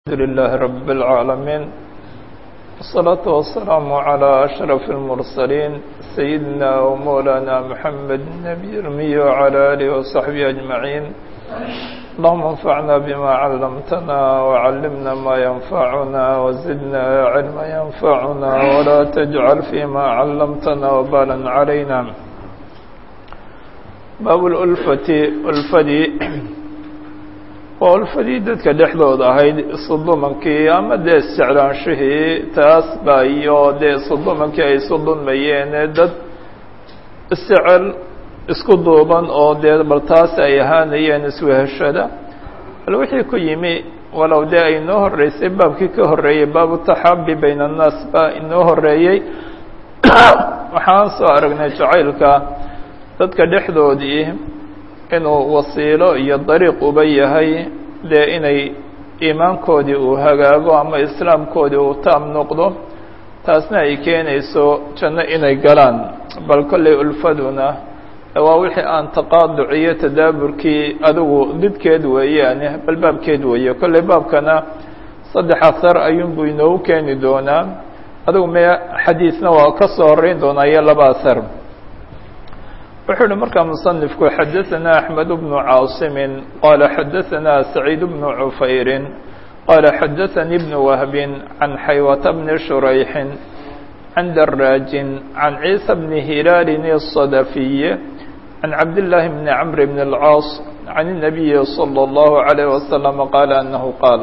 الحمد لله رب العالمين والصلاة والسلام على أشرف المرسلين سيدنا ومولانا محمد النبي الأمي وعلى آله وصحبه أجمعين اللهم انفعنا بما علمتنا وعلمنا ما ينفعنا وزدنا علما ينفعنا ولا تجعل فيما علمتنا وبالا علينا باب الألفة ألفدي waa ulfadii dadka dhexdooda ahayd isudumankii ama dee isjeclaanshihii taas baa iyo dee isudumankii ay isu dulmayeen dad isjecel isku duuban oo dee bal taas ay ahaanayeen isweheshada bal wixii ku yimi walow dee ay inoo horeysay baabkii ka horreeyey baabu taxaabi bayna annaas baa inoo horeeyey waxaan soo aragnay jacaylka dadka dhexdoodii inuu wasiilo iyo dariiq uba yahay dee inay iimaankoodii uu hagaago ama islaamkoodii uu taam noqdo taasna ay keenayso janno inay galaan bal kollay ulfaduna waa wixii aan taqaaduc iyo tadaaburkii adigu didkeed weeyaane bal baabkeed weeye kollay baabkana saddex ahar ayuunbuu inoogu keeni doonaa adigu me xadiisna waa ka soo horreyn doonaa iyo laba ahar wuxuu uhi markaa muصنifku xadaثna أحmed بن cاaصimi qala xadaثna سacيid بن cufayri qala xadaثnي بن wهb عan xaywة بن شhurayxi عan dراaji عan عيسى بن هilaal الصdفي عan cabdاللahi بن cمr بن الcاaص عan النبي صلى الله عليه وسلم qال أنه qاal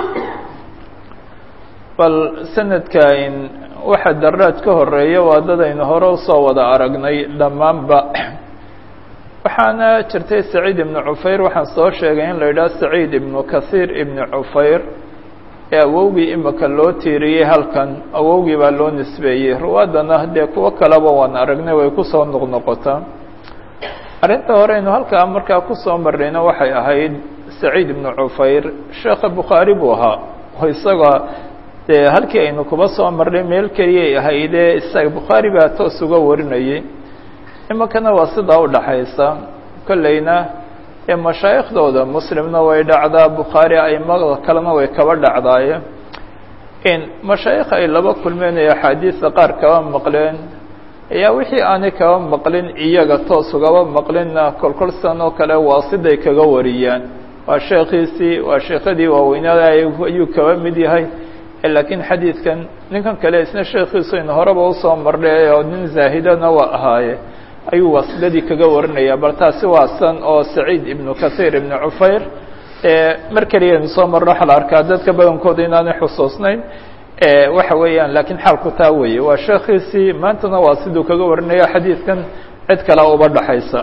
bal sanadkan waxa daraad ka horeeya waa dadaynu hore usoo wada aragnay dhammaanba waxaana jirtay saciid ibnu cufayr waxaan soo sheegay in la yidhaha saciid ibnu kahiir ibnu cufayr ee awowgii imika loo tiiriyey halkan awowgii baa loo nisbeeyey ruwaadana dee kuwo kaleba waan aragnay way kusoo noqnoqotaa arrinta horeynu halkaa markaa kusoo marrayna waxay ahayd saciid ibnu cufayr sheekha bukhaari buu ahaa oo isaga dee halkii aynu kuba soo marnay meel keliyay ahaydee isaga bukhaari baa toos uga warinayay iminkana waa sidaa u dhaxaysa kolleyna ee mashaayikhdooda muslimna way dhacdaa bukhaari aimada kalena way kaba dhacdaaye in mashaayikh ay laba kulmeen ee axaadiista qaar kaba maqleen ayaa wixii aanay kaba maqlin iyaga toos ugaba maqlinna kolkolsan oo kale waa siday kaga wariyaan waa sheekhiisii waa sheekhadii waaweynada ayuu kaba mid yahay laakiin xadiidkan ninkan kale isna sheekhiisu aynu horeba usoo marnay oo nin zaahidana waa ahaaye ayuu wasladii kaga warinaya bal taasi waa san oo saciid ibnu kahiir ibnu cufayr mar keliya aynu soo marno waxa la arkaa dadka badankooda inaanay xusuusnayn waxa weeyaan laakiin xaalku taa weeye waa sheekhiisii maantana waa siduu kaga warinaya xadiidkan cid kale uba dhaxaysa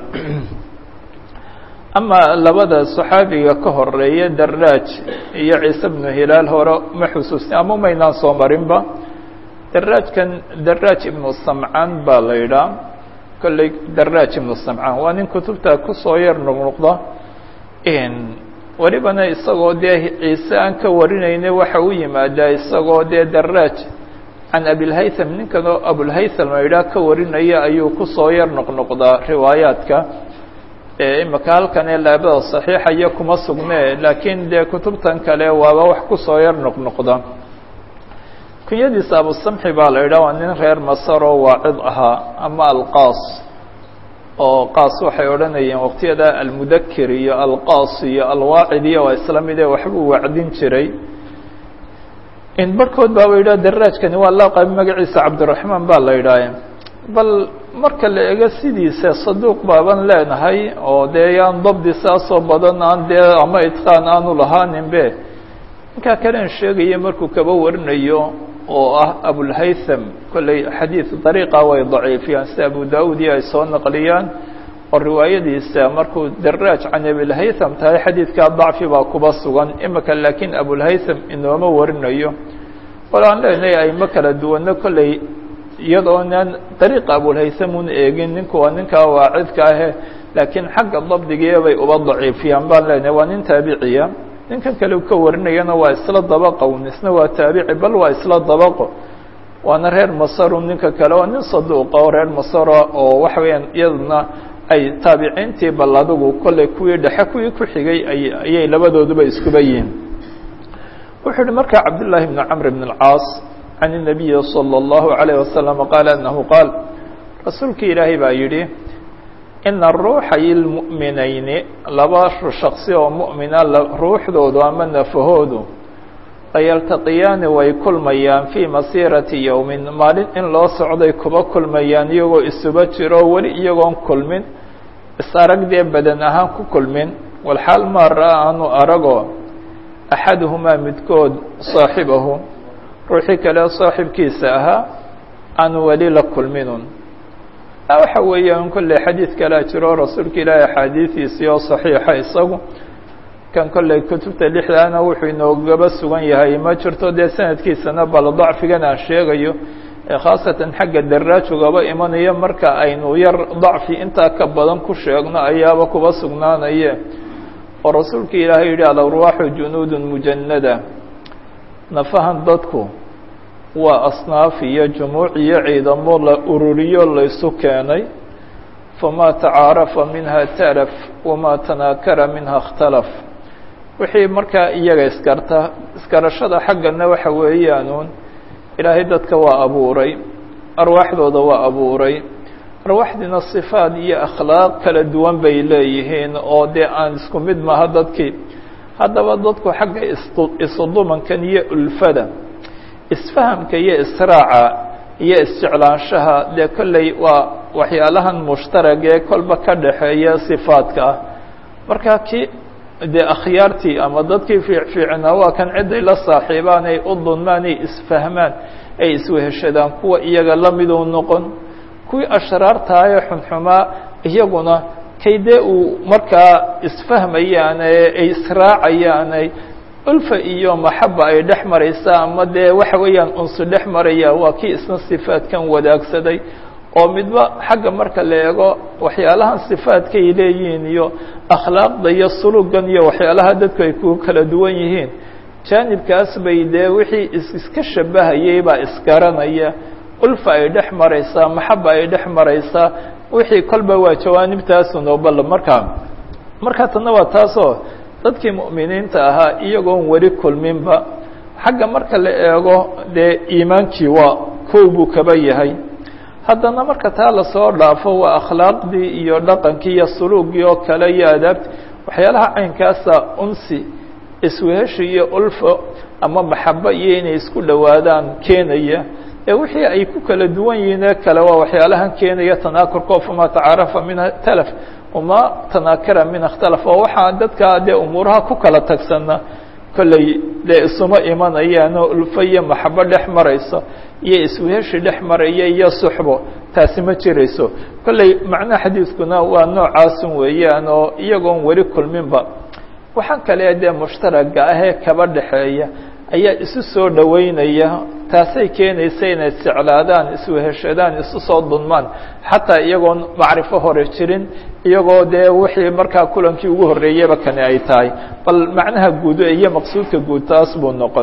ama labada صaxaabiga ka horeeya daraaj iyo ciise bnu hilaal hore ma xusuusni ama maynaan soo marinba daraajkan daraaj ibnu samcaan baa la yidhaha kolley daraaj ibnu samcaan waa nin kutubta kusoo yar noqnoqda welibana isagoo dee ciise aan ka warinayna waxa u yimaadaa isagoo dee daraaj can abilhaytham ninkanoo abulhaytham la yidhaha ka warinaya ayuu kusoo yar noqnoqdaa riwaayaadka imika halkan ee laabada صaxiixa iyo kuma sugne laakiin dee kutubtan kale waaba wax kusoo yar noqnoqda kunyadiisa abusamxi baa la yidhah waa nin reer masar oo waacid ahaa ama alqaas oo qaas waxay odhanayeen waqtiyada almudakir iyo alqaas iyo alwaacid iyo waa isla mid ee waxbuu wacdin jiray in barhkood baaba yidhah daraajkani waa laqab magaciisa cabdiraxmaan baa la yidhaahe bal marka la ego sidiisa saduuq baaban leenahay oo dee yaan dabdi saasoo badan aan dee ama idqaan aanu lahaaninbe ninkaa kalen sheegaya markuu kaba warinayo oo ah abulhaytham kolley xadiid dariiqa way daciifiyaan sida abu daawud iyo ay soo naqliyaan oo riwaayadiisa markuu daraaj can abilhaytham tahay xadiidkaa dacfi baa kuba sugan imika laakiin abulhaytham inooma warinayo wal aan leenahay aymo kala duwanno kolley iyadoonaan dariiqa abulhaythamun eegin ninku waa ninkaa waacidka ahe laakiin xagga dabdigii bay uba daciifiyaan baan leenahay waa nin taabiciya ninkan kale ka warinayana waa isla dabaqo isna waa taabici bal waa isla dabaqo waana reer masaru ninka kale waa nin saduuqa oo reer masara oo waxa weeyaan iyaduna ay taabiciintii bal adigu kolley kuwii dhexe kuwii ku xigay ayay labadooduba iskuba yihiin wuxuu uhi markaa cabdالlahi بn cmr بn الcاas can النabiyi slى الlahu عalيه waslم qaal anahu qaal rasuulka ilaahay baa yidhi ina ruuxay lmu'minayni laba shaksi oo mu'mina ruuxdoodu ama nafahoodu layaltaqiyaani way kulmayaan fii masiirati yowmin maalin in loo socday kuba kulmayaan iyagoo isuba jiro weli iyagoon kulmin is-aragdee badan ahaan ku kulmin walxaal maa ra-a aanu aragoo axaduhumaa midkood saaxibahu ruuxii kale saaxibkiisa ahaa aanu weli la kulminun waxa weeyaan kolley xadiid kalea jiro rasuulka ilaahi axaadiidiisii oo saxiixa isagu kan kolley kutubta lixdaana wuxuu inoogaba sugan yahay ma jirto dee sanadkiisana bal dacfigan aan sheegayo ee khaasatan xagga daraaj ugaba imanayo marka aynu yar dacfi intaa ka badan ku sheegno ayaaba kuba sugnaanaye oo rasuulka ilaahay yidhi alarwaaxu junuudun mujanada nafahan dadku waa asnaaf iyo jumuuc iyo ciidamo la ururiyo laysu keenay famaa tacaarafa minha talaf wamaa tanaakara minha اkhtalaf wixii markaa iyaga iskarta iskarashada xaggana waxa weeyaanuun ilaahay dadka waa abuuray arwaaxdooda waa abuuray arwaaxdiina sifaad iyo akhlaaq kala duwan bay leeyihiin oo dee aan isku mid maha dadkii haddaba dadku xagga isudumankan iyo ulfada isfahamka iyo israaca iyo isjeclaanshaha dee kolley waa waxyaalahan mushtaragee kolba ka dhaxeeya sifaadka ah marka kii dee akhyaartii ama dadkii fiicfiicnaa waa kan ciday la saaxiibaan ay u dunmaan ay isfahmaan ay isweheshadaan kuwa iyaga lamiduu noqon kuwii ashraartahaye xunxumaa iyaguna kay dee uu markaa isfahmayaan ay israacayaan ulfa iyo maxaba ay dhex maraysaa ama dee waxa weeyaan unsu dhex maraya waa kii isna sifaadkan wadaagsaday oo midba xagga marka la eego waxyaalahan sifaadkay leeyihiin iyo akhlaaqda iyo sulugan iyo waxyaalaha dadku ay ku kala duwan yihiin jaanibkaas bay dee wixii iska shabahayay baa isgaranaya ulfa ay dhex maraysaa maxaba ay dhex maraysaa wixii kolba waa jawaanibtaasunoo bal markaa markaa tanna waa taasoo dadkii mu'miniinta ahaa iyagoon weli kulminba xagga marka la eego dee iimaankii waa kow buu kaba yahay haddana marka taa lasoo dhaafo waa akhlaaqdii iyo dhaqankii iyo suluugii oo kale iyo adaabti waxyaalaha caynkaasa unsi isweheshi iyo ulfo ama maxabo iyo inay isku dhowaadaan keenaya ee wixii ay ku kala duwan yihiin ee kale waa waxyaalahan keenaya tanaakurkoo famaa tacaarafa minha talaf uma tanaakara min اkhtalaf oo waxaa dadka dee umuuraha ku kala tagsana kolley dee isuma imanayaanoo ulfo iyo maxabo dhex marayso iyo isweheshi dhex maraya iyo suxbo taasi ma jirayso kolley macnaha xadiidkuna waa noocaasun weeyaan oo iyagoon weli kulminba waxaan kale dee mushtaraga ahee kaba dhexeeya ayaa isu soo dhoweynaya taasay keenaysa inay isjeclaadaan isweheshadaan isu soo dunmaan xataa iyagoon macrifo hore jirin iyagoo dee wixii markaa kulankii ugu horreeyaba kani ay tahay bal macnaha guud iyo maqsuudka guud taas buu noqon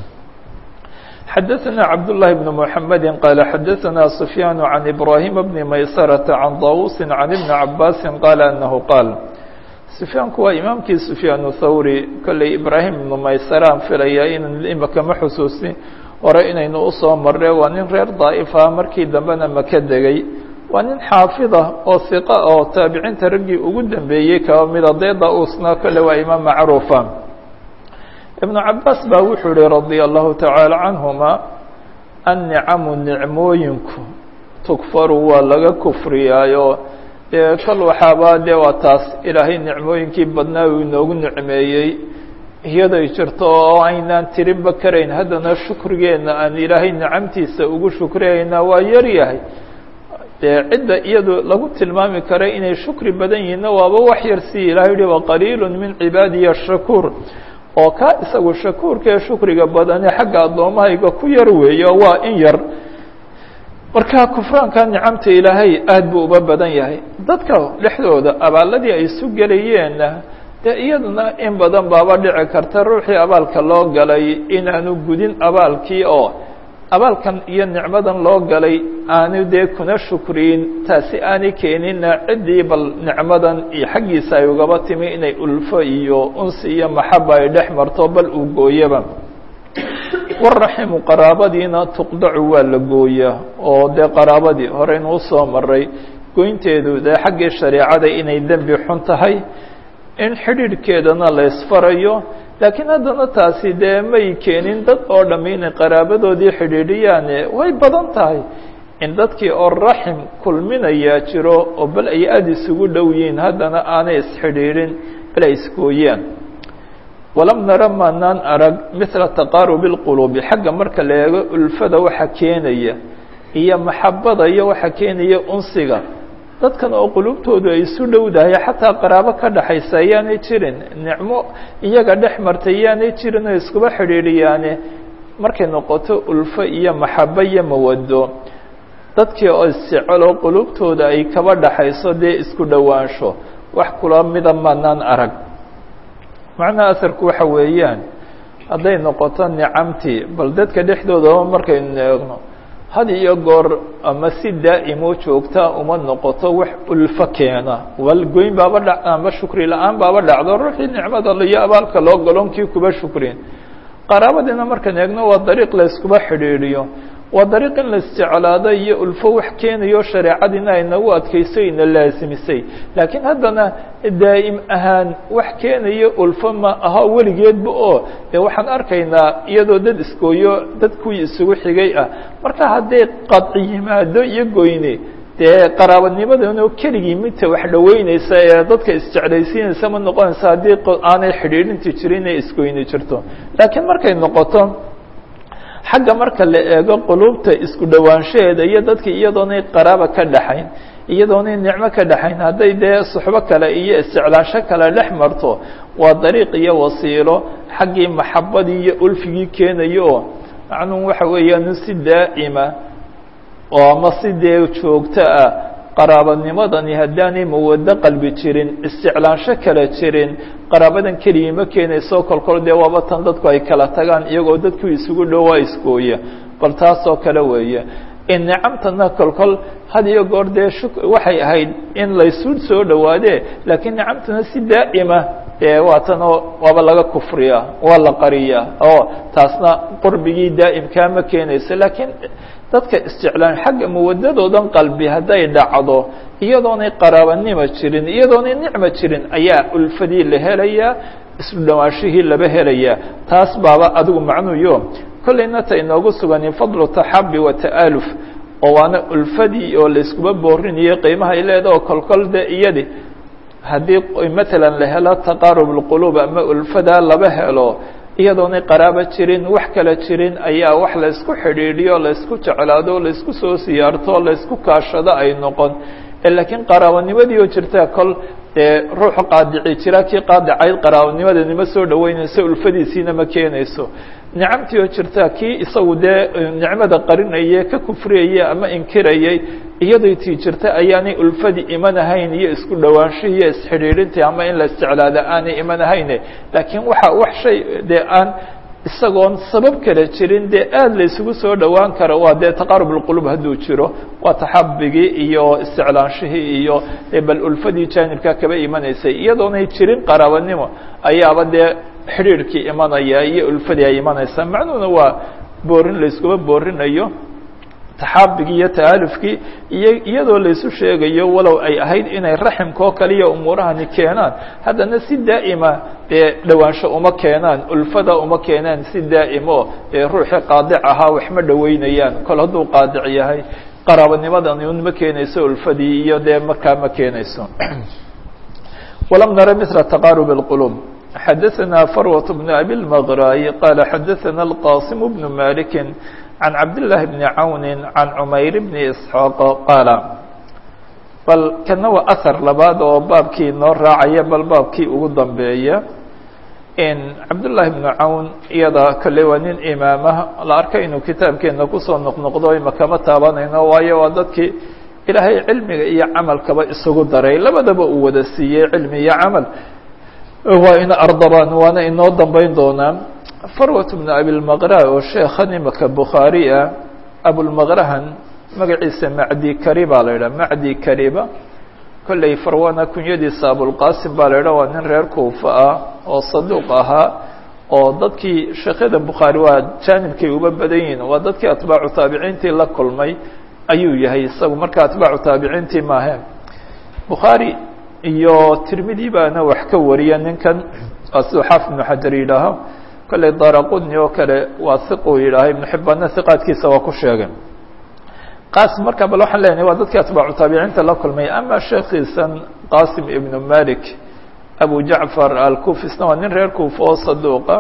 xadaثna cabdاللahi بن محamedi qال xadaثna سfyaan عan إbrahim بn maysرة عan dawusi عan iبn cabasi qال أnahu qaal sufyaanku waa imaamkii sufyaan thawri kolley ibraahim ibnu maysaraan filaya in imaka ma xusuusin hore inaynu usoo marre waa nin reer daa'ifa markii dambena maka degay waa nin xaafida oo hiqa oo taabiciinta raggii ugu dambeeyey kaba mida dee da-uusna kolle waa imaam macruufa ibnu cabaas baa wuxuu yihi radia allahu tacaala canhuma annicamu nicmooyinku tukfaru waa laga kufriyaayo dee kol waxaaba dee waa taas ilaahay nicmooyinkii badnaa uu inoogu nicmeeyey iyaday jirto oo aynaan tirinba karayn haddana shukrigeena aan ilaahay nicamtiisa ugu shukriyaynaa waa yar yahay dee cidda iyadu lagu tilmaami kara inay shukri badan yihiinna waaba wax yar si ilahay yihi waqaliilu min cibaadiya shakuur oo kaa isagu shakuurkaee shukriga badane xagga addoommahayga ku yar weeyo waa in yar marka kufraanka nicamta ilaahay aad buu uba badan yahay dadka dhexdooda abaaladii ay isu gelayeenna dee iyaduna in badan baaba dhici karta ruuxii abaalka loo galay inaanu gudin abaalkii oo abaalkan iyo nicmadan loo galay aanu dee kuna shukriyin taasi aanay keenina ciddii bal nicmadan iyo xaggiisa ay ugaba timi inay ulfo iyo unsi iyo maxaba ay dhex marto bal uu gooyaba waraximu qaraabadiina tuqdacu waa la gooyaa oo dee qaraabadii horeynu usoo maray goynteedu dee xaggii shareecada inay dembi xun tahay in xidhiidhkeedana la ysfarayo laakiin haddana taasi dee may keenin dad oo dhamm inay qaraabadoodii xidhiidhiyaane way badan tahay in dadkii oo raxim kulminayaa jiro oo bal ay aada isugu dhow yihiin haddana aanay isxidhiidhin bal ay isgooyaan walam nara maanaan arag mithla taqaarubi اlquluubi xagga marka la eego ulfada waxa keenaya iyo maxabada iyo waxa keenaya unsiga dadkan oo qulubtoodu ay isu dhowdahay xataa qaraabo ka dhaxaysa ayaanay jirin nicmo iyaga dhex martay yaanay jirin oo iskuba xidhiidhiyaane markay noqoto ulfo iyo maxabo iyo mawado dadkii oo isjecelo qulubtooda ay kaba dhaxayso dee isku dhowaansho wax kula mida maanaan arag macnaha asarku waxa weeyaan hadday noqoto nicamtii bal dadka dhexdoodaba markaynu eegno had iyo goor ama si daa'imo joogta uma noqoto wax ulfo keena wal goyn baaba dha ama shukri la-aan baaba dhacdo ruuxii nicmada iyo abaalka loo galonkii kuba shukrin qaraabadiina markaan eegno waa dariiq la iskuba xidhiidhiyo waa dariiq in la isjeclaado iyo ulfo wax keenayo shareecadiina ay nagu adkayso ina laasimisay laakiin haddana daa'im ahaan wax keenayo ulfo ma aha weligeedba oo dee waxaan arkaynaa iyadoo dad iskooyo dad kuwii isugu xigay ah marka hadday qadci yimaado iyo goyne dee qaraabadnimadano keligii midta wax dhoweyneysa ee dadka isjeclaysiinaysa ma noqonaysa haddii aanay xidhiidhinti jirin inay isgoyni jirto laakiin markay noqoto xagga marka la eego quluubta isku dhowaanshaheeda iyo dadka iyadoonay qaraaba ka dhaxayn iyadoonay nicmo ka dhaxayn hadday dee suxbo kale iyo isjeclaansho kale dhex marto waa dariiq iyo wasiilo xaggii maxabadii iyo ulfigii keenayo oo macnuhu waxa weeyaan si daa'ima oo ama si dee joogto ah qaraabanimadani haddaanay mawado qalbi jirin isjeclaansho kale jirin qaraabadan keligii ma keenayso kolkol dee waaba tan dadku ay kala tagaan iyagoo dadku isugu dhowaa iskooya bal taasoo kale weeye in nicamtana kolkol had iyo goor dee shuk waxay ahayd in laysu soo dhowaadee laakiin nicamtana si daa'ima dee waatanoo waaba laga kufriyaa waa la qariyaa oo taasna qurbigii daa'imkaa ma keenayso laakiin dadka isjeclaan xagga mawadadoodan qalbi hadday dhacdo iyadoonay qaraabanimo jirin iyadoonay nicmo jirin ayaa ulfadii la helayaa isku dhawaanshihii laba helayaa taas baaba adigu macnuyo kollayna ta inoogu suganin fadlu taxabi wa ta'aluf oo waana ulfadii oo layskuba boorinayo qiimaha ay leeda oo kolkol de iyadi haddii matalan la helo taqaarub اlquluub ama ulfadaa laba helo iyadoonay qaraabo jirin wax kale jirin ayaa wax laysku xidhiidhiyo laysku jeclaado laysku soo siyaarto laysku kaashado ay noqon laakiin qaraabanimadii oo jirta kol dee ruuxu qaadici jira kii qaadicayd qaraabanimadani ma soo dhaweynayso ulfadiisiina ma keenayso nicamtii oo jirta kii isagu dee nicmada qarinayay ka kufriyayay ama inkirayay iyadoo tii jirta ayaanay ulfadii iman ahayn iyo isku dhawaanshihii iyo isxidhiidhintii ama in la isjeclaada aanay iman ahayne laakiin waxa wax shay dee aan isagoon sabab kale jirin dee aada la isugu soo dhowaan karo waa dee taqaarub اlqulub hadduu jiro waa taxabigii iyo isticlaanshihii iyo bal ulfadii jaanibka kaba imanaysay iyadoonay jirin qaraabanimo ayaaba dee xidhiidhkii imanaya iyo ulfadii ay imanaysaa macnuhuna waa boorin la iskuba boorinayo taxaabigii iyo ta'alufkii iyo iyadoo laysu sheegayo walow ay ahayd inay raximka oo kaliya umuurahani keenaan haddana si daa'ima dee dhowaansho uma keenaan ulfada uma keenaan si daa'imo dee ruuxii qaadic ahaa wax ma dhoweynayaan kol hadduu qaadic yahay qaraabanimadani un ma keenayso ulfadii iyo dee markaa ma keenayso walam nara mila taqaarub اlqulub xadaثna farwaة bn abi اlmgraayi qaala xadaثana اlqasim bn maliki عن عبد الله بن عون عن عمyر بن إسحاaq qاaل bal kana waa أثر labaad oo baabkii noo raacaya bal baabkii ugu dambeeya cabdاللahi بن cawn iyada kale waa nin imaamah la arka inuu kitaabkeena kusoo noqnoqdo imakama taabanayno waayo waa dadkii ilaahay cilmiga iyo camalkaba isugu daray labadaba uu wada siiyey cilmi iyo camal waa ina ardabaan waana inoo dambeyn doonaa farwat bn abilmaqra oo sheekhan imaka bukhaari ah abulmaqrahan magaciisa macdi kariba la yidhaha macdi kariba kolley farwana kunyadiisa abulqasim baa la yidhaha waa nin reer kuufa ah oo saduuq ahaa oo dadkii sheekyada bukhaari waa jaanibkay uba badan yihiin waa dadkii atbaacu taabiciintii la kulmay ayuu yahay isagu marka atbaacu taabiciintii maahe bukhaari iyo tirmidi baana wax ka wariya ninkan waa siduu xaafid ibnu xajar yidhaaho kolley daraqudni oo kale waa hiquu yidhaaha ibnu xibbaanna hiqaadkiisa waa ku sheegay qasim marka bal waxaan leenahay waa dadkii atbaacu taabiciinta la kulmay ama sheekhiisan qasim ibnu malik abu jacfar alkufisna waa nin reer kuufa oo saduuqa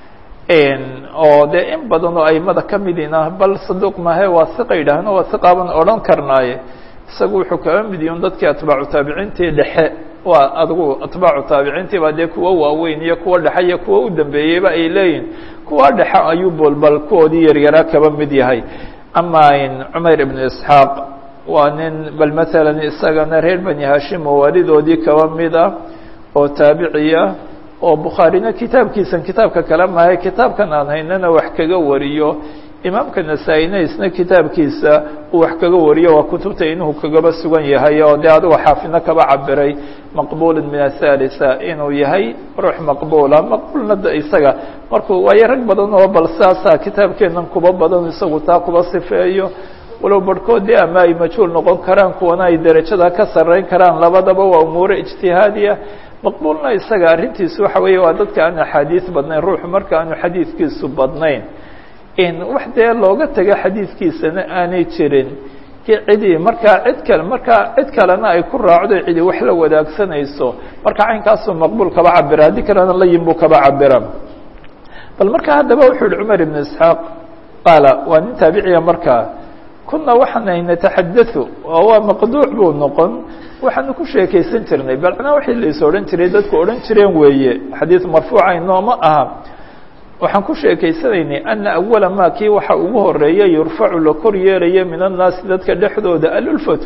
oo dee in badan oo aimada ka midina bal saduuq mahe waa hiqa yidhaahno waa hiqaaban odhan karnaaye isagu wuxuu kaga mid yihin dadkii atbaacu taabiciintii dhexe waa adigu atbaacu taabiciintii baa dee kuwa waaweyn iyo kuwa dhexe iyo kuwa u dambeeyeyba ay leeyihin kuwa dhexe ayuu bolbal kuwoodii yaryaraa kaba mid yahay ama cumayr ibnu isxaaq waa nin bal matalan isagana reer bani hashim oo waalidoodii kaba mid ah oo taabiciya oo bukhaarina kitaabkiisan kitaabka kale mahay kitaabkan aan haynana wax kaga wariyo imaamka nasaa-ina isna kitaabkiisa uu wax kaga wariyo waa kutubta inuu kagaba sugan yahay oo dee adigo xaafidna kaba cabiray maqbula min athalitha inuu yahay ruux maqbula maqbulna isaga markuu waayo rag badan oo bal saasaa kitaabkeenan kuba badan isagu taa kuba sifeeyo walow barhkood dee ama ay majhuul noqon karaan kuwana ay derajada ka sarreyn karaan labadaba waa umuure ijtihaadiya maqbuulna isaga arrintiisu waxa weeye waa dadka aan axaadiis badnayn ruuxu marka aanu xadiidkiisu badnayn wax dee looga tago xadiidkiisana aanay jirin cidii markaa cid kale markaa cid kalena ay ku raacdo cidi wax la wadaagsanayso marka caynkaasuu maqbuul kaba cabira haddii kalena layin buu kaba cabira bal marka haddaba wuxuu yihi cumar ibn isxaaq qaala waa nin taabiciya markaa kuna waxaanay nataxadau oo waa maqduuc buu noqon waxaanu ku sheekaysan jirnay balcnaa wixii lais odhan jiray dadku odhan jireen weeye xadiid marfuuca inooma aha waxaan ku sheekaysanaynay ana awala ma kii waxa ugu horeeya yurfacu la kor yeelaya min annaasi dadka dhexdooda alulfatu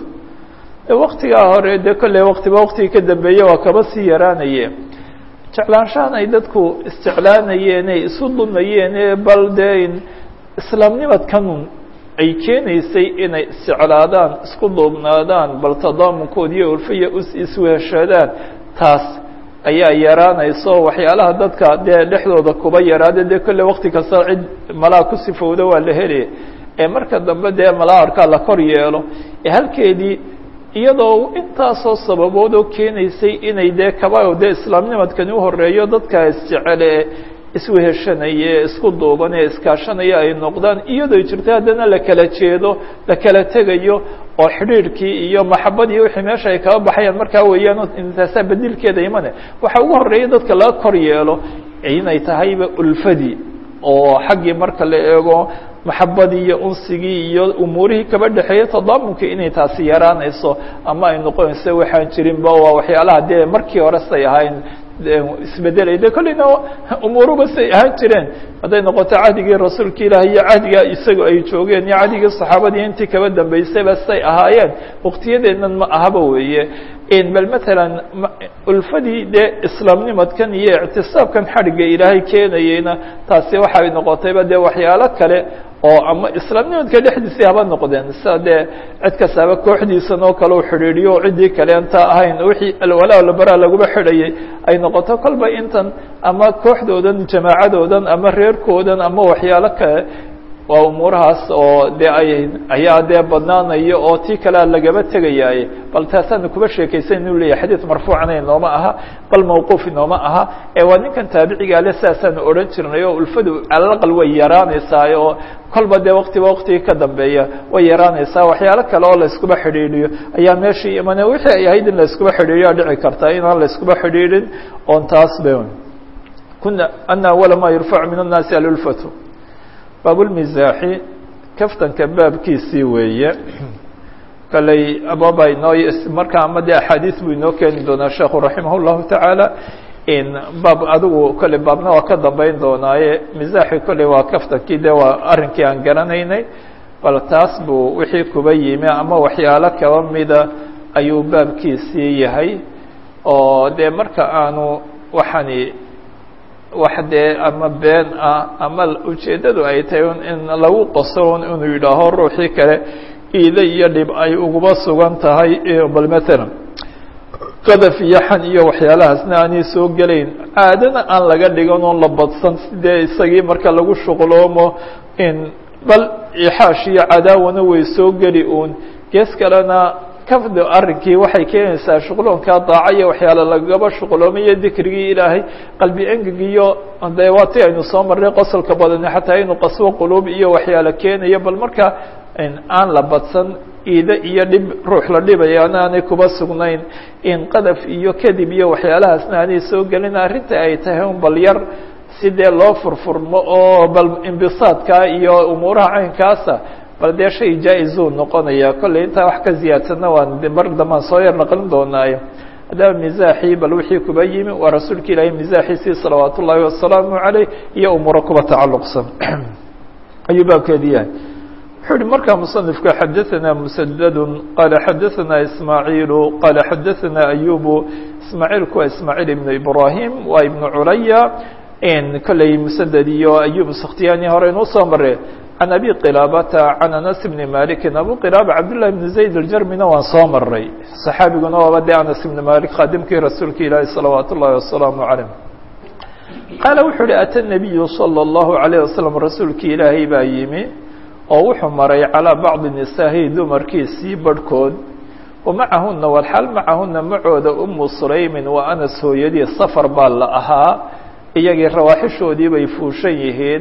waktigaa hore dee kolley waktiba waktigii ka dambeeye waa kaba sii yaraanaye jeclaanshahan ay dadku isjeclaanayeen ay isu dumayeen bal dee islaamnimadkanun ay keenaysay inay isjeclaadaan isku duubnaadaan bal tadaamunkood iyo ulfaya isweheshadaan taas ayaa yaraanayso waxyaalaha dadka dee dhexdooda kuba yaraada dee kolle wakti kasta cid malaa ku sifowda waa la helaya ee marka dambe dee malaa arkaa la kor yeelo ee halkeedii iyadoo intaasoo sababood oo keenaysay inay dee kaba dee islaamnimadkani uhoreeyo dadka isjecele isweheshanaye isku duuban ee iskaashanaya ay noqdaan iyadoo jirta haddana la kala jeedo la kala tegayo oo xidhiirhkii iyo maxabadii wixii meesha ay kaba baxayaan markaa weeyaan intaasaa bedilkeeda imane waxa ugu horeeya dadka laga kor yeelo inay tahayba ulfadii oo xaggii marka la eego maxabadii iyo unsigii iyo umuurihii kaba dhexeeya tadaamunkii inay taasi yaraanayso ama ay noqonayso waxaan jirinba waa waxyaalaha dee markii hore say ahayn isbedelay de kolleyna umuuruba say ahaan jireen hadday noqoto cahdigii rasuulka ilaah iyo cahdiga isaga ay joogeen iyo cahdigii saxaabadii intii kaba dambeysayba say ahaayeen waktiyadeennan ma ahaba weeye bal matalan ulfadii dee islaamnimadkan iyo ictisaabkan xadhigga ilaahay keenayeyna taasi waxay noqotayba dee waxyaalo kale oo ama islaamnimadka dhexdiisii haba noqdeen sida dee cid kastaaba kooxdiisan oo kale u xidhiidhiyo o ciddii kale intaa ahayn wixii alwalaa labaraa laguba xidhayay ay noqoto kolba intan ama kooxdoodan jamaacadoodan ama reerkoodan ama waxyaalo kale waa umuurahaas oo dee ay ayaa dee badnaanaya oo tii kalea lagaba tegayaaye bal taasaana kuba sheekaysan inuu leeyahay xadiid marfuucana inooma aha bal mawquuf inooma aha ee waa ninkan taabiciga ale sidaasaanu odhan jirnay oo ulfadu calalaqal way yaraanaysaa oo kolba dee waktiba waktigii ka dambeeya way yaraanaysaa waxyaalo kale oo la iskuba xidhiidhiyo ayaa meeshii imane wixii ay ahayd in la iskuba xidhiidhiyo dhici kartaa inaan la iskuba xidhiidhin oon taas be kuna ana awala ma yurfacu min annaasi alulfatu baabulmisaaxi kaftanka baabkiisii weeye kaley ababa inoo markaa ama dee axaadiis buu inoo keeni doonaa sheekhu raximah llahu tacaala baab adigu kolley baabna waa ka dambeyn doonaaye misaaxi kolley waa kaftankii dee waa arrinkii aan garanaynay bal taas buu wixii kuba yimi ama waxyaalo kaba mida ayuu baabkiisii yahay oo dee marka aanu waxani wax dee ama been ah ama ujeeddadu ay tahay in lagu qaso inuu yidhaaho ruuxii kale iida iyo dhib ay uguba sugan tahay bal matalan qadaf iyo xan iyo waxyaalahaasna aanay soo gelayn caadana aan laga dhigan oo la badsan sidee isagii marka lagu shuqloomo in bal ixaash iyo cadaawana way soo geli uun gees kalena kafdi arrinkii waxay keenaysaa shuqloonkaa daaca iyo waxyaale lagaba shuqloomayo dikrigii ilaahay qalbi engeg iyo de waa ti aynu soo marnay qosolka badani xataa inuu qaswo quluub iyo waxyaale keenayo bal marka aan la badsan iide iyo dhib ruux la dhibayaana aanay kuba sugnayn in qadaf iyo kadib iyo waxyaalahaasna aanay soo gelin arrinta ay tahay un bal yar sidee loo furfurmo oo bal imbisaadka iyo umuuraha caynkaasa bal dee shay jaa-izuu noqonaya kolley intaa wax ka ziyaadsanna waan mar dambaan soo yar naqlin doonaayo haddaba misaaxii bal wixii kuba yimi waa rasuulka ilaahay misaaxiisii salawaat ullaahi wasalaamu caleyh iyo umuuro kuba tacalluqsan ayuu baabkeedi yahay wuxuu uhi markaa musanifku xadaثana musadadu qaala xadaثana ismaaciilu qaala xadaثana ayubu ismaaciilku waa ismaaciil ibnu ibrahim waa ibnu culaya kolley musaded iyo ayub sakhtiyani hore inuu soo mare can abi qilaabata can anas bni malikin abu qilaaba cabdullahi bni zayd aljarmina waan soo maray saxaabiguna waaba de anas ibni malik khaadimkii rasuulka ilaahi salawaat ullahi wasalaamu calayh qaala wuxuu uhi ata nabiyu salى اllahu alayh wasalam rasuulkii ilaahay baa yimi oo wuxuu maray calىa bacdi nisaahi dumarkiisii barhkood wamacahuna walxaal macahuna macooda umu sulaymin wa anas hooyadii safar baa la ahaa iyagii rawaaxishoodii bay fuushan yihiin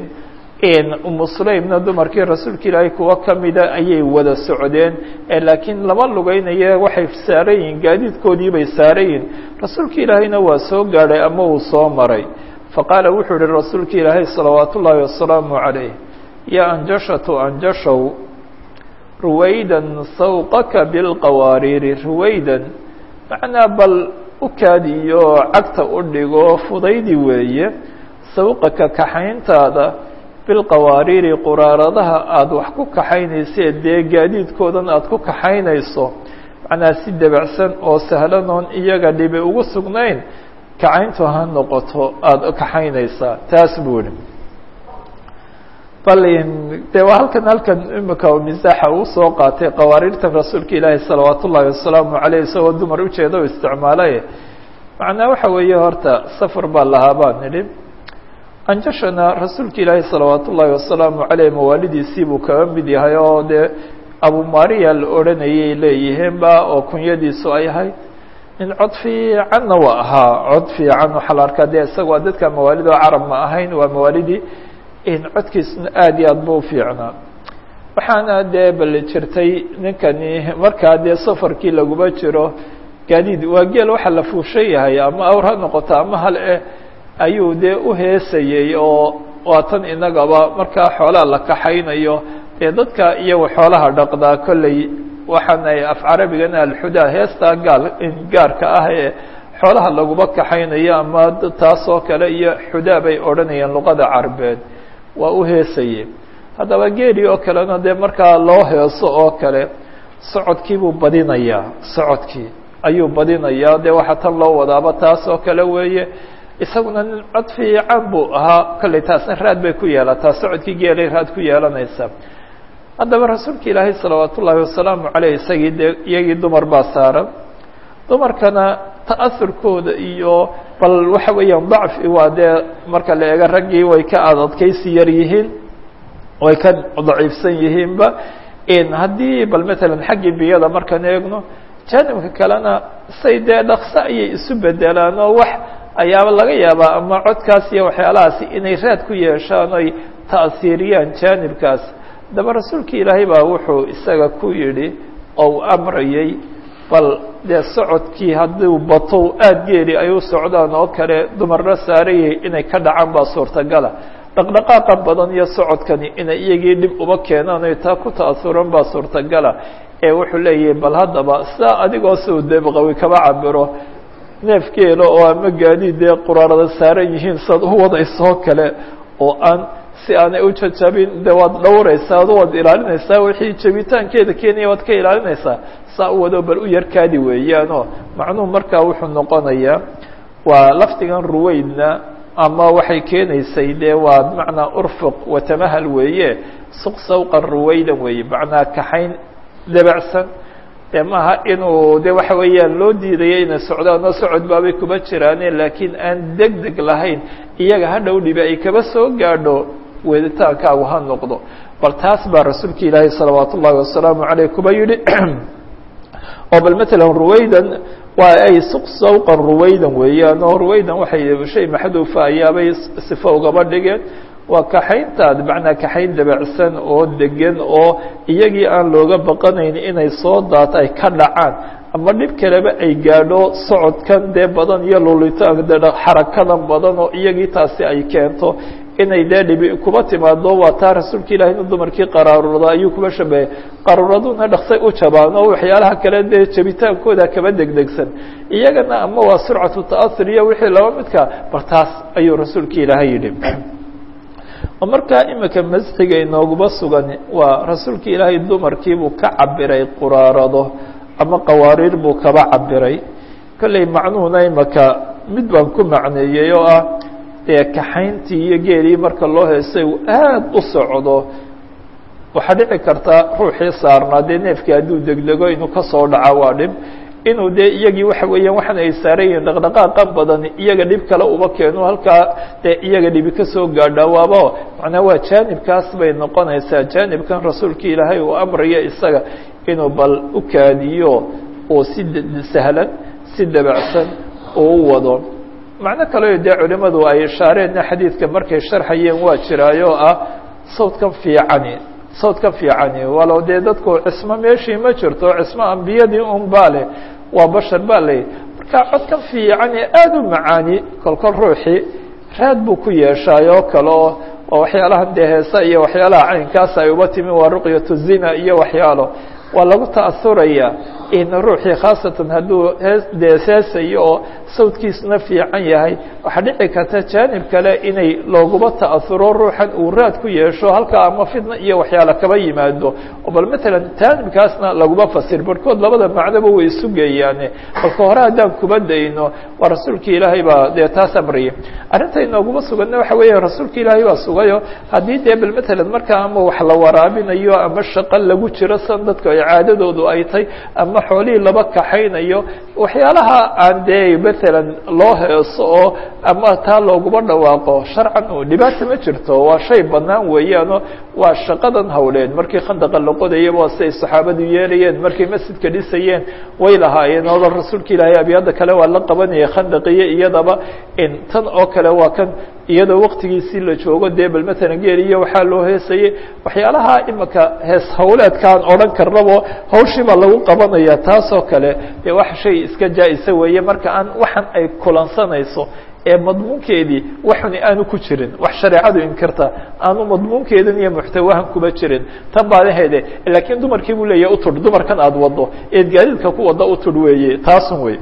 umu sulaymna dumarkii rasuulka ilaahay kuwo kamida ayay wada socdeen laakiin lama lugeynaye waxay saaran yihiin gaadiidkoodii bay saaran yihiin rasuulka ilaahayna waa soo gaadhay ama uu soo maray faqaala wuxuu ihi rasuulka ilaahay salawaat ullaahi wasalaamu calayh ya anjashatu anjashow ruwaydan sawqaka bilqawaariiri ruwaydan macnaa bal u kaadiyo cagta u dhigo fudaydi weeye sawqaka kaxayntaada bilqawaariiri quraaradaha aada wax ku kaxaynayse dee gaadiidkoodan aada ku kaxaynayso macnaa si debacsan oo sahlan oon iyaga dhibi ugu sugnayn kacayntu ha noqoto aada kaxaynaysaa taas buu ihi bal de waa halkan halkan imika misaaxa uu soo qaatay qawaariirtan rasuulka ilaahi salawaat ullaahi wasalaamu caleyh isagoo dumar ujeeda o isticmaalay macnaa waxa weeye horta safar baa lahaa baan nidhi anjashana rasuulka ilaahi salawaat ullaahi wasalaamu caleyh mawaalidiisii buu kaga mid yahay oo dee abumariya la odhanayay leeyihiinba oo kunyadiisu ay ahayd nin cod fiicanna waa ahaa cod fiican waxaa la arkaa dee isaga waa dadka mawaalid oo carab ma ahayn waa mawaalidii codkiisna aada iyo aad bu ufiicnaa waxaana dee bal jirtay ninkani markaa dee safarkii laguma jiro gaadiid waa geel waxaa la fuushan yahay ama awr ha noqoto ama hal eh ayuu dee uheesayey oo waatan inagaba markaa xoolaha la kaxaynayo dee dadka iyago xoolaha dhaqdaa kolley waxaan ay af carabigana alxudaa heestaa gaal gaarka ah ee xoolaha laguma kaxaynayo ama taas oo kale iyo xudaa bay odhanayeen luqada carabeed waa u heesaye haddaba geeli oo kalena dee markaa loo heeso oo kale socodkii buu badinayaa socodkii ayuu badinayaa dee waxaa tan loo wadaaba taas oo kale weeye isaguna nin cod fiican buu ahaa kolley taasna raad bay ku yeelataa socodkii geelay raad ku yeelanaysa haddaba rasuulka ilaahay salawaat ullaahi wasalaamu caleyh isagii dee iyagii dumar baa saaran dumarkana ta'aurkooda iyo bal waxa weeyaan dacfi waa dee marka la eego raggii way ka adadkaysi yar yihiin way ka daciifsan yihiinba haddii bal matalan xaggii biyada markaan eegno jaanibka kalena say dee dhakso ayay isu bedelaan oo wax ayaaba laga yaabaa ama codkaas iyo waxyaalahaasi inay raad ku yeeshaan oy ta'siiriyaan jaanibkaas haddaba rasuulka ilaahay baa wuxuu isaga ku yidhi oo u amrayay bal dee socodkii hadduu bato aada geeli ay u socdaan oo kale dumarna saarayay inay ka dhacaan baa suurtagala dhaqdhaqaaqa badan iyo socodkani inay iyagii dhib uma keenaan oy taa ku ta'asuran baa suurtagala ee wuxuu leeyahay bal haddaba sidaa adigoo soo deebqawi kaba cabiro neef geelo oo ama gaadiid dee quraarada saaran yihiin saad u wadaysoo kale oo aan si aanay u jajabin de waad dhowraysaa ad waad ilaalinaysaa wixii jabitaankeeda keenaya waad ka ilaalinaysaa saa u wado bal u yarkaadi weeyaanoo macnuhu markaa wuxuu noqonayaa waa lafdigan ruweydna ama waxay keenaysay dee waa bimacnaa urfuq watamahal weeye suq sawqan ruwaydan weeye macnaa kaxayn debacsan dee maaha inuu de waxa weeyaan loo diidayo inay socdaan oo socod baabay kuba jiraane laakiin aan deg deg lahayn iyaga hadhow dhibi ay kaba soo gaadho weeditaankaagu ha noqdo bal taas baa rasuulka ilaahay salawaat ullaahi wasalaamu caleyh kuba yidhi oo bal matalan ruwaydan waa ay suq sawqan ruwaydan weeyaan oo ruwaydan waxay shay maxduufa ayaabay sifo ugaba dhigeen waa kaxayntaad macnaa kaxayn dabacsan oo degan oo iyagii aan looga baqanayn inay soo daata ay ka dhacaan ama dhib kaleba ay gaadho socodkan dee badan iyo lulitaanka de xarakadan badan oo iyagii taasi ay keento inay dee dhibi kuba timaado waa taa rasuulka ilahi inu dumarkii qaraarurada ayuu kuba shabeeyey qaraaraduna dhaksay u jabaan oo waxyaalaha kale dee jabitaankooda kaba degdegsan iyagana ama waa surcatu ta'asur iyo wixii laba midka bar taas ayuu rasuulka ilaahay yidhi oo markaa imika masxiga inooguba sugan waa rasuulka ilaahay dumarkiibuu ka cabiray quraarado ama qawaariir buu kaba cabiray kolley macnuhuna imaka mid baan ku macneeyey oo ah dee kaxayntii iyo geelii marka loo heesay uu aada u socdo waxaa dhici karta ruuxii saarnaa dee neefkii hadduu degdego inuu kasoo dhaco waa dhib inuu dee iyagii waxa weeyaan waxaan ay saaran yihiin dhaqdhaqaaqa badan iyaga dhib kale uba keeno halkaa dee iyaga dhibi kasoo gaadha waaba macnaa waa jaanibkaas bay noqonaysaa jaanibkan rasuulka ilaahay uu amraya isaga inuu bal u kaadiyo oo si sahlan si dabacsan oo u wado macno kaleo dee culimadu ay ishaareenna xadiidka markay sharxayeen waa jiraayoo ah sawdkan fiicani sawdka fiicani walow dee dadku cismo meeshii ma jirto cismo ambiyadii un baa leh waa bashar baa leh marka codkan fiicani aada u macaani kolkol ruuxii raad buu ku yeeshaay oo kale oo waa waxyaalahan dee heesa iyo waxyaalaha caynkaas ay uba timi waa ruqyatu zina iyo waxyaalo waa lagu ta'asuraya in ruuxii khaasatan hadduu dee seesayo oo sawdkiisuna fiican yahay waxaa dhici karta jaanib kale inay looguba ta'asuro ruuxan uu raad ku yeesho halkaa ama fidna iyo waxyaala kaba yimaado oo bal matalan jaanibkaasna laguma fasir barhkood labada macnoba way isu geeyaane balka hore haddaan kuba dayno waa rasuulka ilaahay baa dee taas amriyay arrinta inooguma suganna waxa weeya rasuulka ilaahay baa sugayo haddii dee bal matalan markaa ama wax la waraabinayo ama shaqo lagu jiro san dadku ay caadadoodu ay tahay ama xoolihii laba kaxaynayo waxyaalaha aan dee matalan loo heeso oo ama taa looguma dhawaaqo sharcan oo dhibaata ma jirto waa shay bannaan weeyaano waa shaqadan hawleed markii khandaqa la qodayaba waa siay saxaabadu yeelayeen markay masjidka dhisayeen way lahaayeen oo rasuulka ilaahay abyada kale waa la qabanaya khandaqiyo iyadaba in tan oo kale waa kan iyadoo waktigiisii la joogo dee bal matalan geel iyo waxaa loo heesayey waxyaalaha imika hees hawleedkaan odhan karnabo hawshii baa lagu qabanaya taasoo kale dee wax shay iska jaa-isa weeye marka aan waxan ay kulansanayso ee madmuunkeedii waxuni aanu ku jirin wax shareecadu inkirta aanu madmuunkeedan iyo muxtawahan kuba jirin tan baadaheede laakiin dumarkii buu leeyahy utudh dumarkan aada wado eed gaadiidka ku wada utudh weeye taasun wey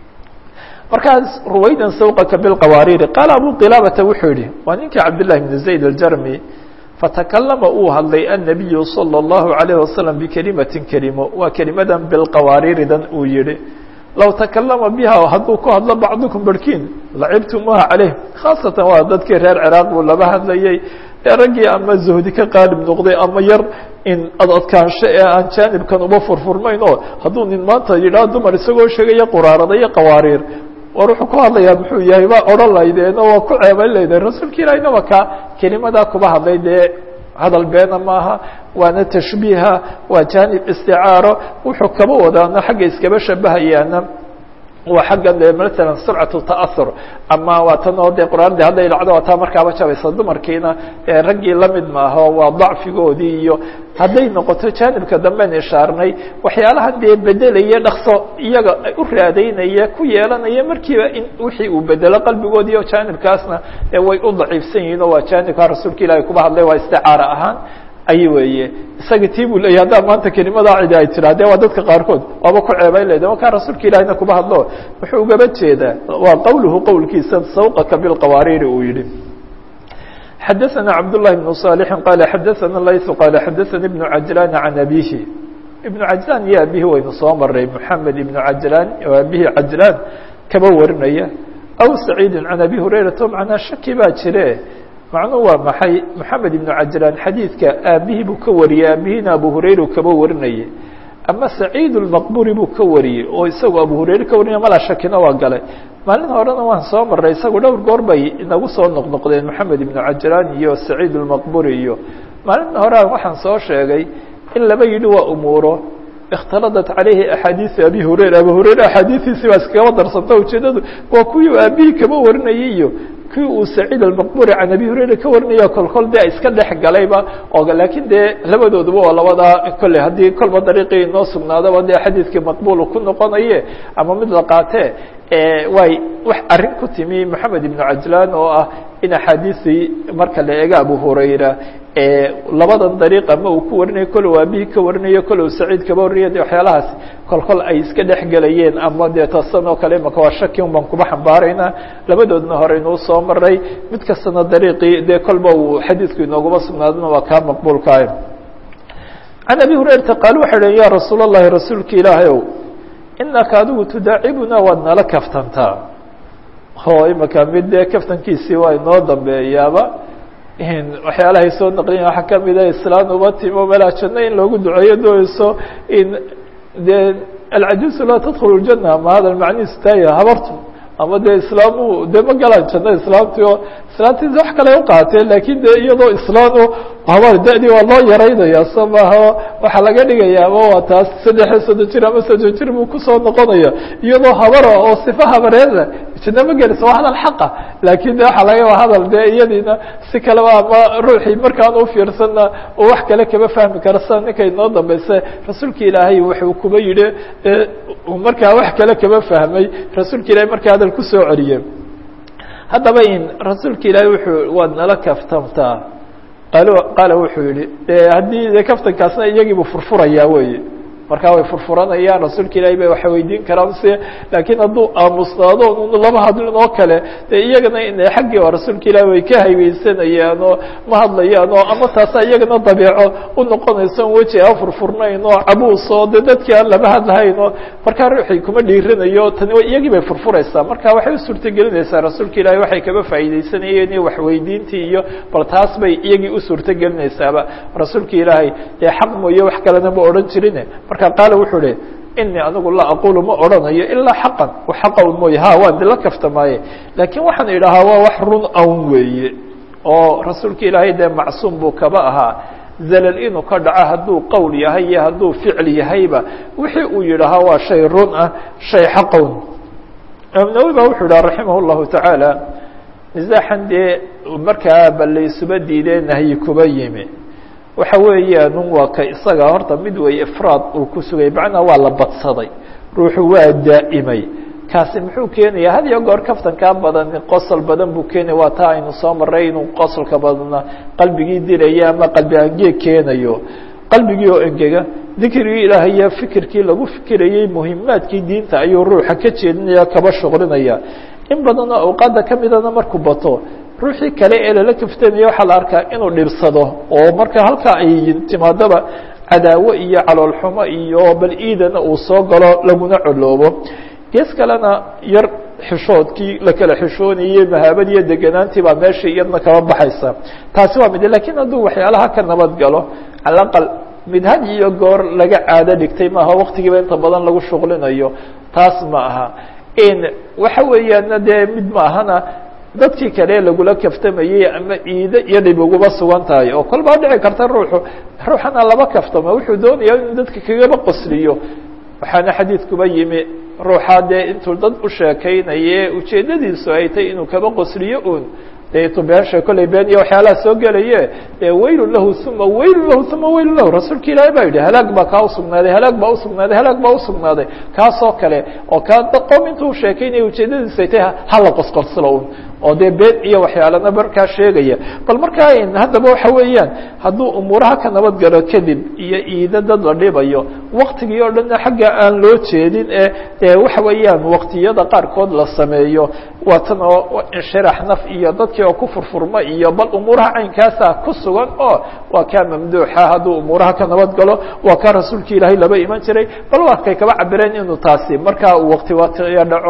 markaas ruwaydan sawqaka bilqawaariiri qaala abu qilaabata wuxuu yihi waa ninkii cabdillahi bn zayd aljarmi fatakalama uu hadlay annabiyu salى اllahu alayh wasalam bikelimatin kelimo waa kelimadan bilqawaariiridan uu yihi low takalama biha hadduu ku hadlo bacdukum barhkiin lacibtumuha caleyh khaasatan waa dadkii reer ciraaq buu laba hadlayey ee raggii ama zuhdi ka qaalib noqday ama yar in ad adkaansho ee aan jaanibkan uba furfurmayn oo hadduu nin maanta yidhaah dumar isagoo sheegaya quraarada iyo qawaariir war wuxuu ku hadlayaa muxuu yahay baa odhan laydeen oo waa ku ceebayn laydeen rasuulka ilaahina waa kaa kelimadaa kuba hadlay dee hadal beena maaha waana tashbiiha waa jaanib isticaaro wuxuu kaba wadaana xagga iskaba shabahayaana waa xagga de matalan surcatu ta'ahur ama waa tan oo dee quraanadii hadday dhacdo waa taa markaaba jabaysa dumarkiina raggii lamid maaha waa dacfigoodii iyo hadday noqoto jaanibka damben ishaarnay waxyaalaha dee bedelaya dhakso iyaga u raadaynaya ku yeelanaya markiiba in wixii uu bedelo qalbigoodii oo jaanibkaasna way u daciifsan yihiin oo waa jaanibka rasuulka ilahi kuba hadlay waa isticaara ahaan ay weeye isaga tii buu leeyahy haddaa maanta kelimadaa cidi ay tiraa de waa dadka qaarkood waaba ku ceebayn leyda markaa rasuulka ilahina kuba hadlo wuxuu ugaba jeedaa waa qowluhu qowlkiisa sawqaka bilqawaariiri uu yihi xadaثana cabdالlahi بن صالح qala xadaثana layث qala xadaثani بن cajlan can abihi iبن cajlan iyo abihi waynu soo maray mحamed iبن cajlan oo abihi cajlan kaba warinaya aw saciidi can abi hurayrata macnaa shaki baa jire macnuhu waa maxay moxamed ibnu cajlaan xadiidka aabihii buu ka wariyey aabihina abu hurayra kaba warinayay ama saciid اlmaqburi buu ka wariyey oo isagu abu hurayre ka warinaya mala shakina waa galay maalin horena waan soo maray isagu dhowr goor bay inagu soo noqnoqdeen moxamed ibnu cajlaan iyo saciid اlmaqburi iyo maalin hore waxaan soo sheegay in laba yidhi waa umuuro اkhtaladat calayhi axaadiiثu abi hurayra abu hurayre axaadiiثiisi baa iskagaba darsanta ujeedadu waa kuwii aabihii kaba warinayay iyo kii uu saciid almaqburi can abi hurayra ka warinaya kolkol dee iska dhex galayba oo laakiin dee labadooduba oo labadaa kolley haddii kolba dariiqii inoo sugnaadaba dee xadiidkii maqbuul ku noqonaye ama mid la qaatee way wax arrin ku timi moxamed ibnu cajlaan oo ah in axaadiisii marka la eego abu hurayra labadan dariiq ama uu ku warinayo kole u aabihii ka warinayo kole u saciid kaba warinayo de waxyaalahaas kolkol ay iska dhex gelayeen ama dee tasan oo kale imaka waa shaki un baan kuba xambaaraynaa labadoodna hore inuu soo maray mid kastana dariiqii dee kolba uu xadiidku inooguma sugnaadana waa kaa maqbuulkaah can abi hurayrata qaal waxay dhahn ya rasuul اllahi rasuulka ilaahay ow inaka adigu tudaacibuna waad nala kaftantaa oo imaka mid dee kaftankiisii waa inoo dambeeyaaba waxyaalahay soo naqliyan waxaa kamida islaan uba timo meelaa janno in loogu duceeyo doonayso in de alcajuusu laa tadkhulu ljana ama hada macnihiisu taaya habartu ama dee islaamu de ma galaan janno islaamti oo islaamtiisa wax kale uqaateen lakin de iyadoo islaano habar da-dii waa loo yaraynaya so maaha waxaa laga dhigaya ama waa taas saddexiyo soddon jir ama soddon jir buu kusoo noqonaya iyadoo habara oo sifa habareeda janno ma gelisa waa hadal xaqa lakin de waxaa laga waa hadal de iyadiina si kaleba ama ruuxii markaan ufiirsanna oo wax kale kama fahmi kara sida ninka inoo dambeysa rasuulka ilaahay wuxuu kuba yidhi markaa wax kale kama fahmay rasuulka ilahay markaa hadal kusoo celiye haddaba in rasuulka ilaahay wuxuu waad nala kaftamtaa qaal qaala wuxuu yihi de haddii de kaftankaasna iyagiibu furfurayaa weye markaa way furfuranayaan rasuulka ilaahay bay waxa weydiin karaan se laakiin hadduu aamusnaado n lama hadlin oo kale de iyagana in xaggii oo rasuulka ilaahay way ka haybeysanayaan oo ma hadlayaan oo ama taasa iyagana dabeeco u noqonayso on weji aan furfurnayn oo cabuus oo de dadkii aan lama hadlahayn oo markaa ruuxii kuma dhiiranayo tani iyagii bay furfuraysaa marka waxay u suurtagelinaysaa rasuulka ilaahay waxay kaba faa'iideysanayeen iyo waxweydiintii iyo bal taas bay iyagii u suurtagelinaysaaba rasuulka ilaahay dee xaq mooye wax kalena ma odhan jirin marka qaala wuxuu hi inii anigu laa aqulu ma odhanayo ilaa xaqan xaqa un mooye ha waan dila kaftamaaye laakiin waxaan idhahaa waa wax run awn weeye oo rasuulka ilaahay dee macsuum buu kaba ahaa zalal inuu ka dhaco hadduu qowl yahay iyo hadduu ficil yahayba wixii uu yidhahaa waa shay run ah shay xaqown imaam nawowi ba wuxuu idhaha raximah llahu tacaala misaaxan dee markaa balaysuba diidee nahyi kuba yimi waxa weeyaan waa ka isaga horta mid wey ifraad uu ku sugay macnaa waa la badsaday ruuxu waa daa'imay kaasi muxuu keenaya had iyo goor kaftankaa badan qosol badan buu keenaya waa taa aynu soo maray inuu qosolka badna qalbigii dilaya ama qalbi angeeg keenayo qalbigii oo engega dikrigii ilaahaya fikirkii lagu fikirayey muhimaadkii diinta ayuu ruuxa ka jeedinaya kaba shuqlinaya in badan oo awqaada kamidana markuu bato ruuxii kale ee lala kaftamaya waxaa la arkaa inuu dhibsado oo marka halkaa ay timaadaba cadaawo iyo caloolxumo iyo bal iidana uu soo galo laguna coloobo gees kalena yar xishoodkii la kala xishoonayey mahaabad iyo deganaantii baa meeshii iyadna kaba baxaysa taasi waa mid lakiin hadduu waxyaalaha ka nabad galo cala aqal mid had iyo goor laga caado dhigtay maaha waktigiiba inta badan lagu shuqlinayo taas ma aha in waxa weeyaana dee mid ma ahana dadkii kale lagula kaftamayey ama ciide iyo dhib uguba sugan tahay oo kol baa dhici karta ruuxu ruuxana laba kaftamo wuxuu doonaya inuu dadka kagaba qosliyo waxaana xadiidkuba yimi ruuxaa dee intuu dad u sheekaynaye ujeeddadiisu ay tay inuu kaba qosliyo un deetu beensha kollay been iyo waxyaalaha soo gelaye dee waylun lahu uma waylun lahu uma waylun lahu rasuulka ilaahay baa yidhi halaag baa kaa usugnaaday halaag baa usugnaaday halaag baa usugnaaday kaasoo kale oo kaa qom intuu sheekaynaya ujeeddadiisu ay tay hala qosqorslo un oo dee been iyo waxyaalana markaa sheegaya bal markaa haddaba waxa weeyaan hadduu umuuraha ka nabad galo kadib iyo iida dad la dhibayo waktigii oo dhanna xagga aan loo jeedin ee dee waxa weeyaan waktiyada qaarkood la sameeyo waa tan oo inshirax naf iyo dadkii oo ku furfurma iyo bal umuuraha caynkaasa ku sugan oo waa kaa mamduuxa hadduu umuuraha ka nabad galo waa kaa rasuulka ilaahay laba iman jiray bal waa kay kaba cabireen inuu taasi markaa uu wakti watiya dhaco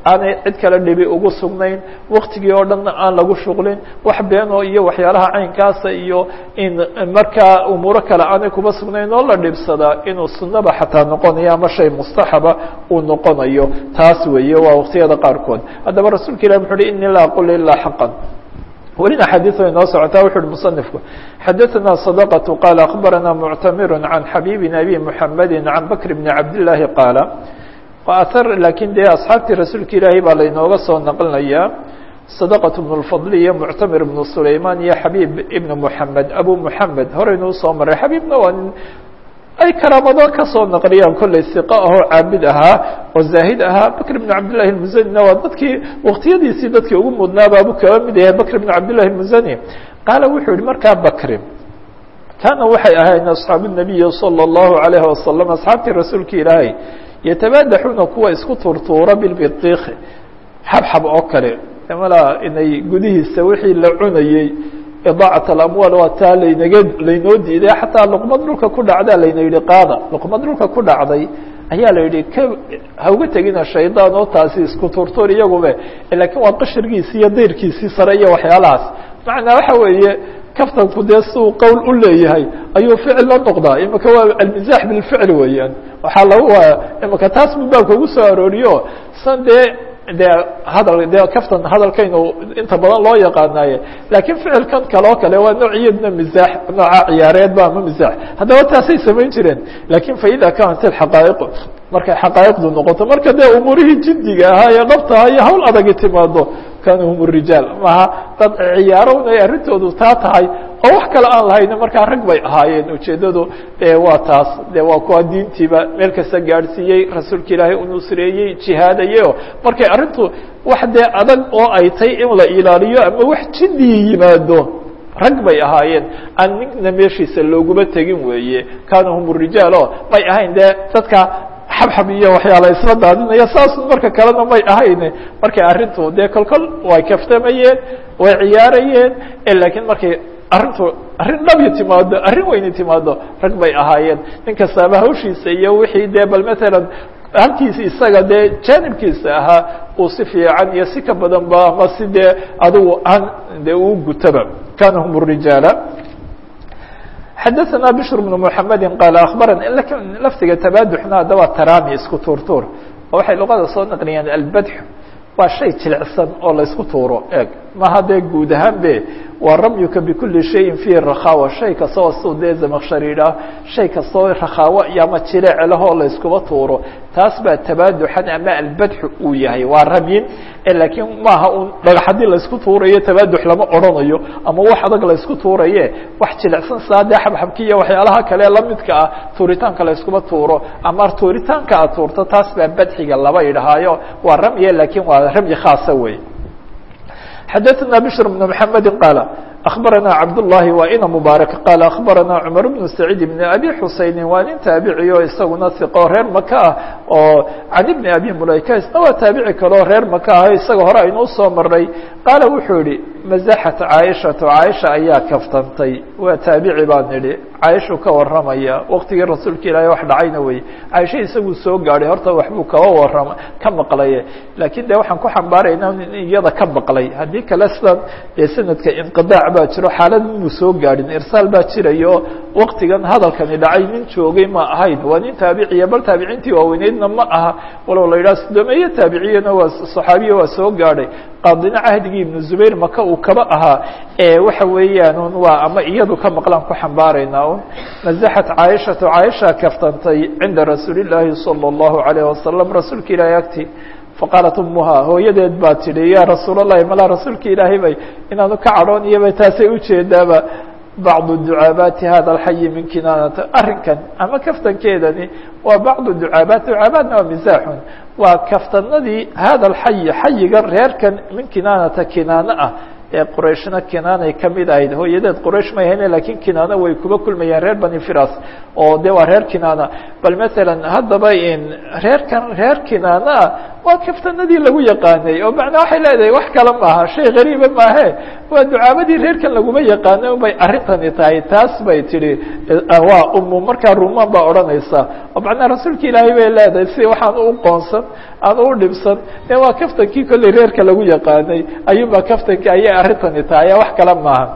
aanay cid kale dhibi ugu sugnayn waktigii oo dhanna aan lagu shuqlin wax beenoo iyo waxyaalaha caynkaasa iyo in markaa umuuro kale aanay kuba sugnayn oo la dhibsadaa inuu sunaba xataa noqonayo ama shay mustaxaba uu noqonayo taas weeye waa waktiyada qaarkood haddaba rasuulka ilah muxu uhi ini laa aqul ilaa xaqan welina xadiiث way noo socotaa wuxu uhi muصنifku xadaثna صدقة qال أخbarana mctamir عan xabيbi أbي mحamedi عan bakr بn cabdاللahi qaala ar lakin dee asxaabtii rasuulka ilaahay baa laynooga soo naqlinaya صدقة بن الفضل iyo mctamir بن سulayman iyo xabيb ibn mحamed abu mحamed horeynu usoo maray xabيbna waa nin ay karaamado kasoo naqliyaan kollay siqa ahoo caabid ahaa oo zaahid ahaa bakr bn cabdillahi اlmuzanina waa dadkii waktiyadiisii dadkii ugu mudnaaba abu kaba mid yahay bakr bn cabdillahi اlmuzani qaala wuxuu yihi markaa bakri kaana waxay ahayn asxaabu الnabiyi salى الlahu عalayhi wasalam asxaabtii rasuulka ilaahay yatabaadaxuuna kuwa isku tuurtuura bilbidiiki xabxab oo kale mala inay gudihiisa wixii la cunayey idaacat alamwaal waa taa laynaga laynoo diiday xataa luqmad dhulka ku dhacdaa layna yihi qaada luqmad dhulka ku dhacday ayaa la yihi ka hauga tegina shaydaan oo taasi isku turtur iyagube lakiin waa qashirgiisii iyo dayrkiisii sare iyo waxyaalahaas macnaa waxa weeye kaftanku dee siuu qowl u leeyahay ayuu ficil la noqdaa imika waa almizaax bilficl weeyaan waxaa lagu imika taas buu baabka ugu soo arooriyo san dee de hadal de kaftan hadalkaynu inta badan loo yaqaanaaye lakiin ficilkan kale oo kale waa noociyadna mizaax nooca ciyaareedba ama mizaax haddaba taasay samayn jireen lakin faida kanat alxaqaa'iqu markay xaqaa'iqdu noqoto marka dee umuurihii jiddiga ahaa ee dhabtaha iyo hawl adagi timaado kanuu hum rijaal maha dad ciyaarowna ay arrintoodu taa tahay oo wax kale aan lahayna markaa rag bay ahaayeen ujeeddadu waa taas de waa kuwa diintiiba meel kasta gaadhsiiyey rasuulka ilaahay u nusreeyey jihaadayeyo markay arrintu wax dee adag oo ay tay in la ilaaliyo ama wax jiddii yimaado rag bay ahaayeen aan nina meeshiisa looguma tegin weeye kaana hum rijaal o may ahayn dee dadka xabxab iyo waxyaala isla daadinaya saas marka kalena may ahayn markay arrintu dee kolkol way kaftamayeen way ciyaarayeen lakiin markay arrintu arrin dhabi timaado arrin weyni timaado rag bay ahaayeen nin kastaaba hawshiisa iyo wixii dee bal matalan halkiisa isaga dee jaanibkiisa ahaa uu si fiican iyo si ka badan ba ama si dee adigu aan dee uu gutaba kana hum rijaala xadaثna bشhr بن محamedi qaal aخbarana lakin laftiga tabaduxna haddaba tarami isku tuurtuur oo waxay luqada soo naqliyeen albadx waa shay jilicsan oo laysku tuuro eeg maha dee guud ahaan be waa ramyuka bikuli shayin fihi rakhawa shay kastoo siu dee zamakshariidha shay kastoo rakhaawo iyo ama jileec lahoo layskuba tuuro taas baa tabaaduxan ama albadxu uu yahay waa ramyin lakiin maaha un dhagax haddii laysku tuurayo tabaadux lama odrhanayo ama wax adag laysku tuuraye wax jilicsan saa dee xabxabki iyo waxyaalaha kale lamidka ah tuuritaanka layskuba tuuro ama tuuritaanka aad tuurto taas baa badxiga laba idhahaayo waa ramye lakiin waa ramyi khaasa wey xadaثna bشhr بن محamedi qaal أخbarana cabdاللahi waa ina mubaarak qaal أخbarana cmar بن سacيid بn abi xusayni waa nin taabici o isaguna iqo reer maka ah oo can ibni abi mulayka isna waa taabici kaleo reer maka ah isaga hore aynu usoo maray qaala wuxuu yihi mazaxat caaishatu caaisha ayaa kaftantay waa taabici baan idhi caaishuu ka waramaya waktigii rasuulka ilaahay wax dhacayna wey caaisha isaguu soo gaadhay horta waxbuu kaba warama ka maqlaye laakiin de waxaan ku xambaaraynaa in iyada ka maqlay haddii kale sidan dee sanadka inqidaac baa jiro xaalad inuu soo gaadhin irsaal baa jirayo waktigan hadalkani dhacay nin joogay ma ahayn waa nin taabiciya bal taabiciintii waaweyneydna ma aha walow la yidhaha sodomeeye taabiciyana waa saxaabiya waa soo gaadhay qaadina cahdigii ibnu zubayr maka uu kaba ahaa waxa weeyaan un waa ama iyadu ka maqlaan ku xambaaraynaa un mazaxat caaishatu caaisha kaftantay cinda rasuuli llaahi salى اllahu alayh wasalam rasuulka ilaahay agti faqaalat umuha hooyadeed baa tidhi ya rasuul اllahi malaa rasuulka ilaahay bay inaanu ka cadhooniyaba taasay ujeedaaba bacdu ducaabaati hada alxayi min kinaanata arrinkan ama kaftankeedani waa bacdu ducaabaat ducaabaatna waa misaaxun waa kaftanadii hada alxayi xayiga reerkan min kinaanata kinaano ah ee qurayshna kinaanay kamid ahayd hooyadeed quraysh may hayne lakiin kinaano way kuba kulmayeen reer bani firas oo de waa reer kinaana bal masalan haddaba in reerkan reer kinaana waa kaftanadii lagu yaqaanay oo macnaa waxay leedahay wax kale maaha shay gariiba maahe waa ducaabadii reerkan laguma yaqaanay un bay arrintani tahay taas bay tidhi waa umu markaa rumaan baa odhanaysa oo macnaa rasuulka ilaahay bay leedahay si waxaan u qoonsan aan u dhibsan ee waa kaftankii kolley reerka lagu yaqaanay ayuunbaa kaftankii ayay arrintani tahay wax kale maaha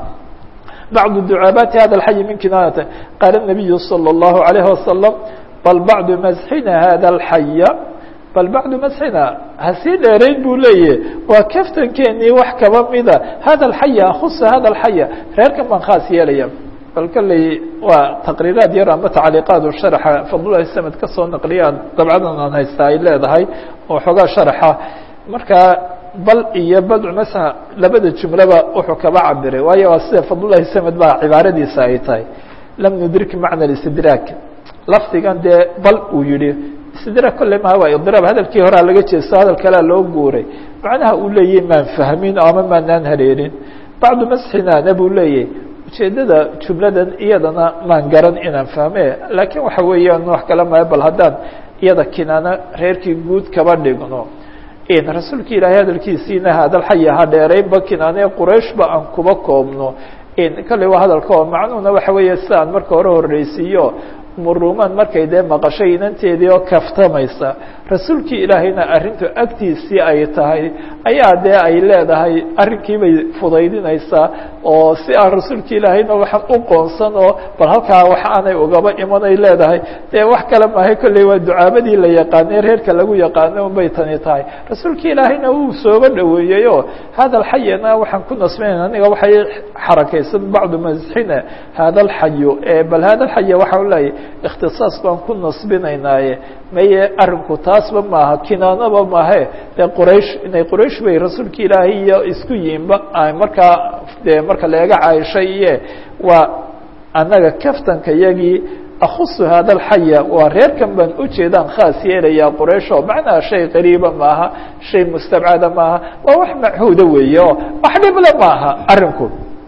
bacdu ducaabaati hada alxayi min kinaanata qaala الnabiyu salى الlahu عalayh wasalam bal bacdu masxina hada alxaya bal bacdu masxina hasii dheerayn buu leeyahy waa kaftankeenii wax kaba mida hada alxaya akusa hada alxaya reerkan baan khaas yeelaya bal kolley waa taqriiraad yar ama tacliiqaad u sharaxa fadlulahi samed ka soo naqliya dabcadan aan haysta ay leedahay oo xoogaa sharaxa markaa bal iyo badcu masxa labada jumlaba wuxuu kaba cabiray waayo waa sida fadlulahi samed baa cibaaradiisa ay tahay lam nudrik macna istidraak lafdigan dee bal uu yihi istidraak kolle maha waa idiraab hadalkii horea laga jeesto hadal kalea loo guuray macnaha uu leeyahy maan fahmin ama maanaan hareerin bacdu masxinaana buu leeyahy ujeedada jumladan iyadana maan garan inaan fahme laakiin waxa weeyaan wax kale maha bal haddaan iyada kinaano reerkii guud kaba dhigno rasuulka ilaahay hadalkiisiina hadalxaya ha dheeraynba kinaane qurayshba aan kuba koobno kale waa hadalka oo macnuhuna waxa weeye si aan marka hore horreysiiyo muruman markay dee maqashay inanteedii oo kaftamaysa rasuulkii ilaahayna arrintu agtiisii ay tahay ayaa dee ay leedahay arrinkii bay fudaydinaysaa oo si aan rasuulki ilaahayna waxaan u qoonsan oo bal halkaa wax aanay ugaba imanay leedahay dee wax kale maahay kolley waa ducaabadii la yaqaanay reerka lagu yaqaano unbay tani tahay rasuulki ilaahayna wuu sooba dhoweeyey oo hada alxayana waxaan ku nasbinayn aniga waxay xarakaysan bacdu masxina hada alxayo bal hada alxaya waxaa leeyahy ikhtisaas baan ku nasbinaynaaye maye arinku taasba maaha kinaanaba maahe dee quraysh inay quraysh bay rasuulka ilaahay iyo isku yiinba markaa dee marka laega caaishay iye waa annaga kaftanka yagii akusu hada alxaya waa reerkan baan ujeedaan khaas yeelayaa quraysh oo macnaha shay qariiba maaha shay mustabcada maaha waa wax machuuda weeye oo wax dhible maaha arinku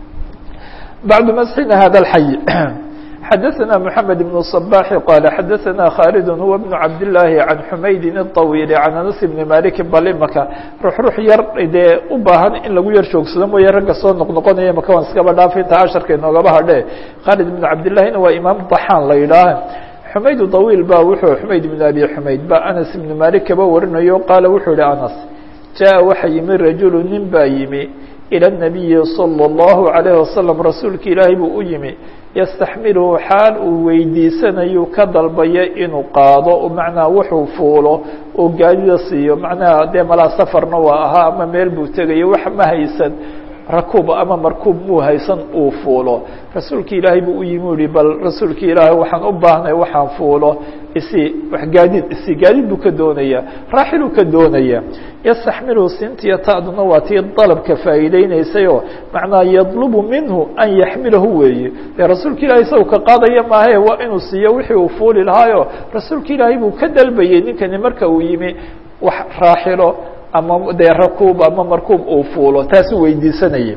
bacdu masxina hada alxay xdثna محamed بن الصباح qال xadثna khالد هو بن cabd اللahi عan حmayd الطawيل عan أنس بن mالك balimaka rux rux yar dee u baahan in lagu yar joogsado mooye ragga soo noqnoqonaya maka waan iskaba dhaafa inta casharka inoogaba hadhe khالد بن cabdاللahina waa imaam ضaxaan la yidhaah xumayd طawيل ba wuxuu xumayd بن abi xumayd ba aنس بن malik kaba warinayo qaala wuxuu yihi aنس jaءa waxa yimi rajul nin baa yimi ilى النabiyi صلى الlaه عليه وasلم rasuulka ilaahay buu u yimi yastaxmiluhu xaal uu weydiisanayu ka dalbayo inuu qaado macnaha wuxuu fuulo oo gaadida siiyo macnaha dee malaa safarna waa ahaa ama meel buu tegayo wax ma haysan rakuub ama markuub muu haysan uu fuulo rasuulka ilaahay buu u yimi u yihi bal rasuulka ilaahay waxaan u baahnay waxaan fuulo isi wax gaadiid isi gaadiid buu ka doonaya raaxiluu ka doonaya yastaxmiluhu sintiya ta'duna waa tii dalabka faa'iideynaysayoo macnaha yadlubu minhu an yaxmilahu weeye dee rasuulka ilahay isagu ka qaadaya maahae waa inuu siiyo wixii uu fuuli lahaayo rasuulka ilaahay buu ka dalbayey ninkani marka uu yimi wax raaxilo ama dee rakuub ama markuub uu fuulo taasuu weydiisanayay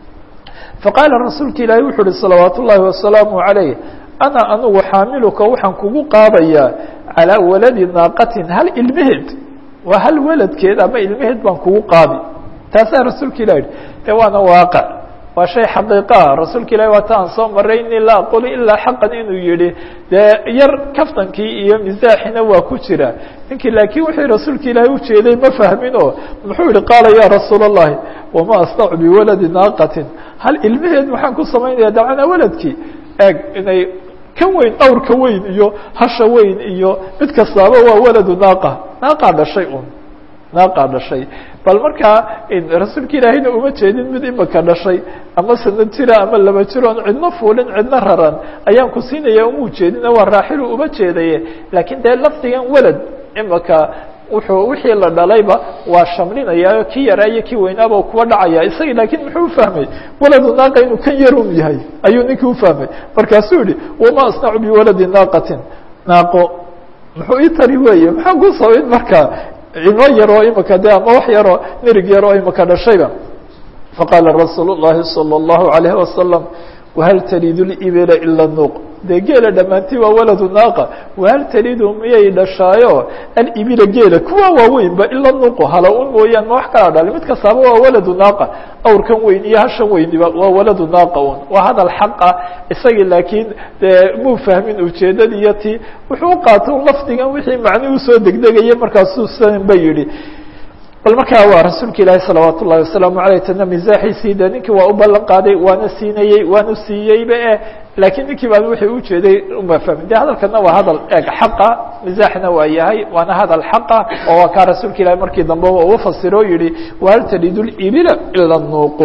faqaala rasuulka ilaahay wuxuu uhi salawaat ullaahi wasalaamu calayh ana anugu xaamiluka waxaan kugu qaadayaa calaa waladi naaqatin hal ilmeheed waa hal waladkeed ama ilmeheed baan kugu qaadi taasaa rasuulka ilah yihi de waana waaqع waa shay xaqiiqaha rasuulka ilahi waa ta aan soo maray ini laa aqulu ilaa xaqan inuu yihi dee yar kaftankii iyo misaaxina waa ku jira ninkii laakiin wixii rasuulka ilaahay ujeeday ma fahmino muxuu yihi qaala ya rasuul الlahi wama asnacu biwaladi naaqatin hal ilmeheed maxaan ku samaynaya dabcana waladkii eeg inay kan weyn awrka weyn iyo hasha weyn iyo mid kastaaba waa waladu naaqa naaqaa dhashay un naaqaa dhashay bal markaa rasuulka ilaahayna uma jeedin mid imaka dhashay ama sana jira ama laba jiroon cidna fuulin cidna raran ayaan ku siinaya uma ujeedin waa raaxilu uma jeedaye laakiin dee lafdigan walad imaka wuxuu wixii la dhalayba waa shamlinaya kii yaraa iyo kii weynaaba kuwa dhacaya isagii laakiin muxuu ufahmay waladu naaqa inuu kan yarun yahay ayuu ninkii ufahmay markaasuu yihi wama asnacu biwaladi naaqatin naaqo muxuu ii tari weeye maxaan ku sabayn markaa ilmo yaroo imika de ama wax yaroo nirig yaroo imika dhashayba faqaala rasuul الlahi salى الlahu عalayه wasalam wahal talidu libila ila nuuq dee geela dhammaantii waa waladu naaqa wahal talidu miyay dhashaayo alibila geela kuwa waaweynba ila nuqu hala un mooyaan ma wax kala dhalay mid kastaaba waa waladu naaqa awrkan weyn iyo hashan weyniba waa waladu naaqa un waa hadal xaqa isagii laakiin dee muu fahmin ujeedadii iyo ti wuxuu u qaatay lafdigan wixii macnii usoo degdegaya markaasuu san ba yidhi bal markaa waa rasuulka ilaahi salawaat ullahi wasalaamu aleyh tana misaaxiisii de ninkii waa u ballan qaaday waana siinayey waanu siiyeyba e laakiin ninkii baan wixii ujeeday uma fahmin de hadalkana waa hadal eeg xaqa misaaxna waa yahay waana hadal xaqa oo waa kaa rasuulka ilahi markii dambe uu fasiro o yihi wahal talidu libila ila nuuqu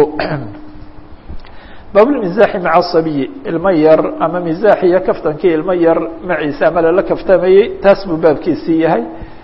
baabulmisaaxi maca sabiyi ilmo yar ama misaax iyo kaftankii ilmo yar maciisa ama lala kaftamayey taas buu baabkiisii yahay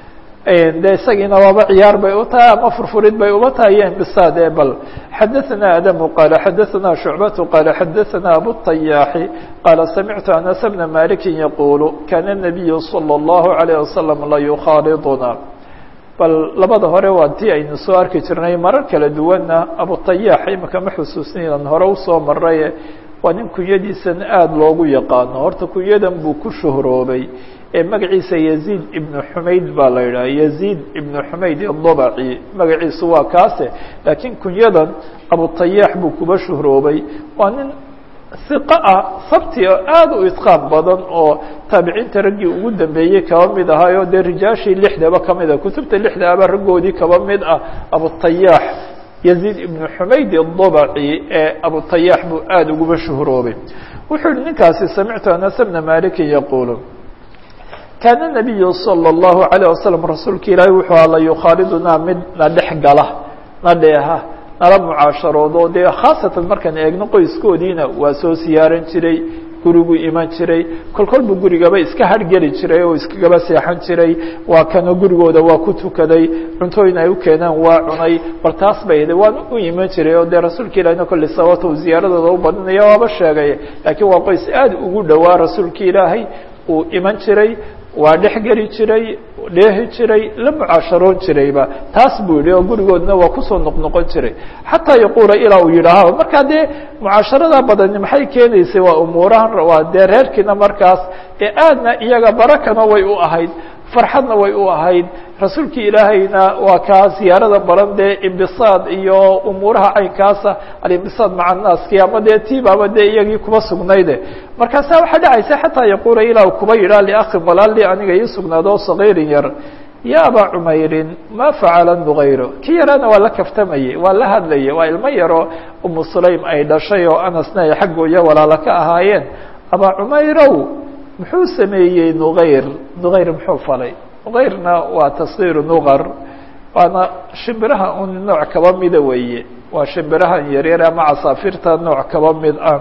de isagiina waaba ciyaar bay u tahay ama furfurid bay uba tahay iyo imbisaad e bal xadaثana adamu qaala xadaثana shucbatu qaala xadaثana abutayaaxi qaala samictu anas bna maliki yaqulu kana الnabiyu salى الlahu عalيه wasalam la yukhaaliduna bal labada hore waa tii aynu soo arki jirnay marar kala duwanna abutayaax imika ma xusuusninan hore usoo maraye waa nin kunyadiisan aada loogu yaqaano horta kunyadan buu ku shuhroobay ee magaciisa yaziid ibnu xumayd baa la yidhaha yaziid ibnu xumayd idobaci magaciisu waa kaase laakiin kunyadan abutayaax buu kuba shuhroobay waa nin hiqo ah sabti oo aada u idqaan badan oo taabiciinta raggii ugu dambeeyey kaba mid ahaayo dee rijaashii lixdaba kamid ah kutubta lixda aba raggoodii kaba mid ah abutayaax yaziid ibnu xumayd idobaci ee abutayaax buu aada uguba shuhroobay wuxuu yihi ninkaasi samictu anas bna malikin yaquulu kaana nabiyu salى اllahu عalيه wasalam rasuulka ilaahi wuxuu aha la yukhaalidunaa mid na dhex gala na dheeha nala mucaasharoodo dee khaasatan markaan eegno qoyskoodiina waa soo siyaaran jiray gurigu iman jiray kol kol buu gurigaba iska hargeli jiray oo iskagaba seexan jiray waa kano gurigooda waa ku tukaday cuntooyin ay u keenaan waa cunay bal taas bay hda waan u iman jiray oo dee rasuulka ilahina kolley sababta uu ziyaaradooda u badinaya waaba sheegay laakiin waa qoys aada ugu dhowaa rasuulka ilaahay uu iman jiray waa dhex geli jiray dheehi jiray la mucaasharoon jirayba taas buu yihi oo gurigoodna waa kusoo noqnoqon jiray xataa yaquula ilaa uu yidhaaho markaa dee mucaasharada badani maxay keenaysay waa umuurahan waa dee reerkiina markaas ee aadna iyaga barakana way u ahayd farxadna way u ahayd rasuulkii ilaahayna waa kaa ziyaarada baran dee imbisaad iyo umuuraha caynkaasa alimbisaad maca naaski ama dee tiibaaba dee iyagii kuba sugnayde markaasa waxaa dhacaysa xataa yaquula ilaa kuba yidhaa liakhin walaali aniga ii sugnaado sagiirin yar ya abaa cumeyrin ma facala nugayro kii yaraana waa la kaftamayey waa la hadlayay waa ilmo yaroo umu sulaym ay dhashay oo anasna ay xaggooya walaalo ka ahaayeen abaa cumeyrow muxuu sameeyey nugayr nugayr muxuu falay nugayrna waa tasgiiru nugar waana shimbiraha un nooc kaba mida weeye waa shimbirahan yaryar ama casaafirta nooc kaba mid ah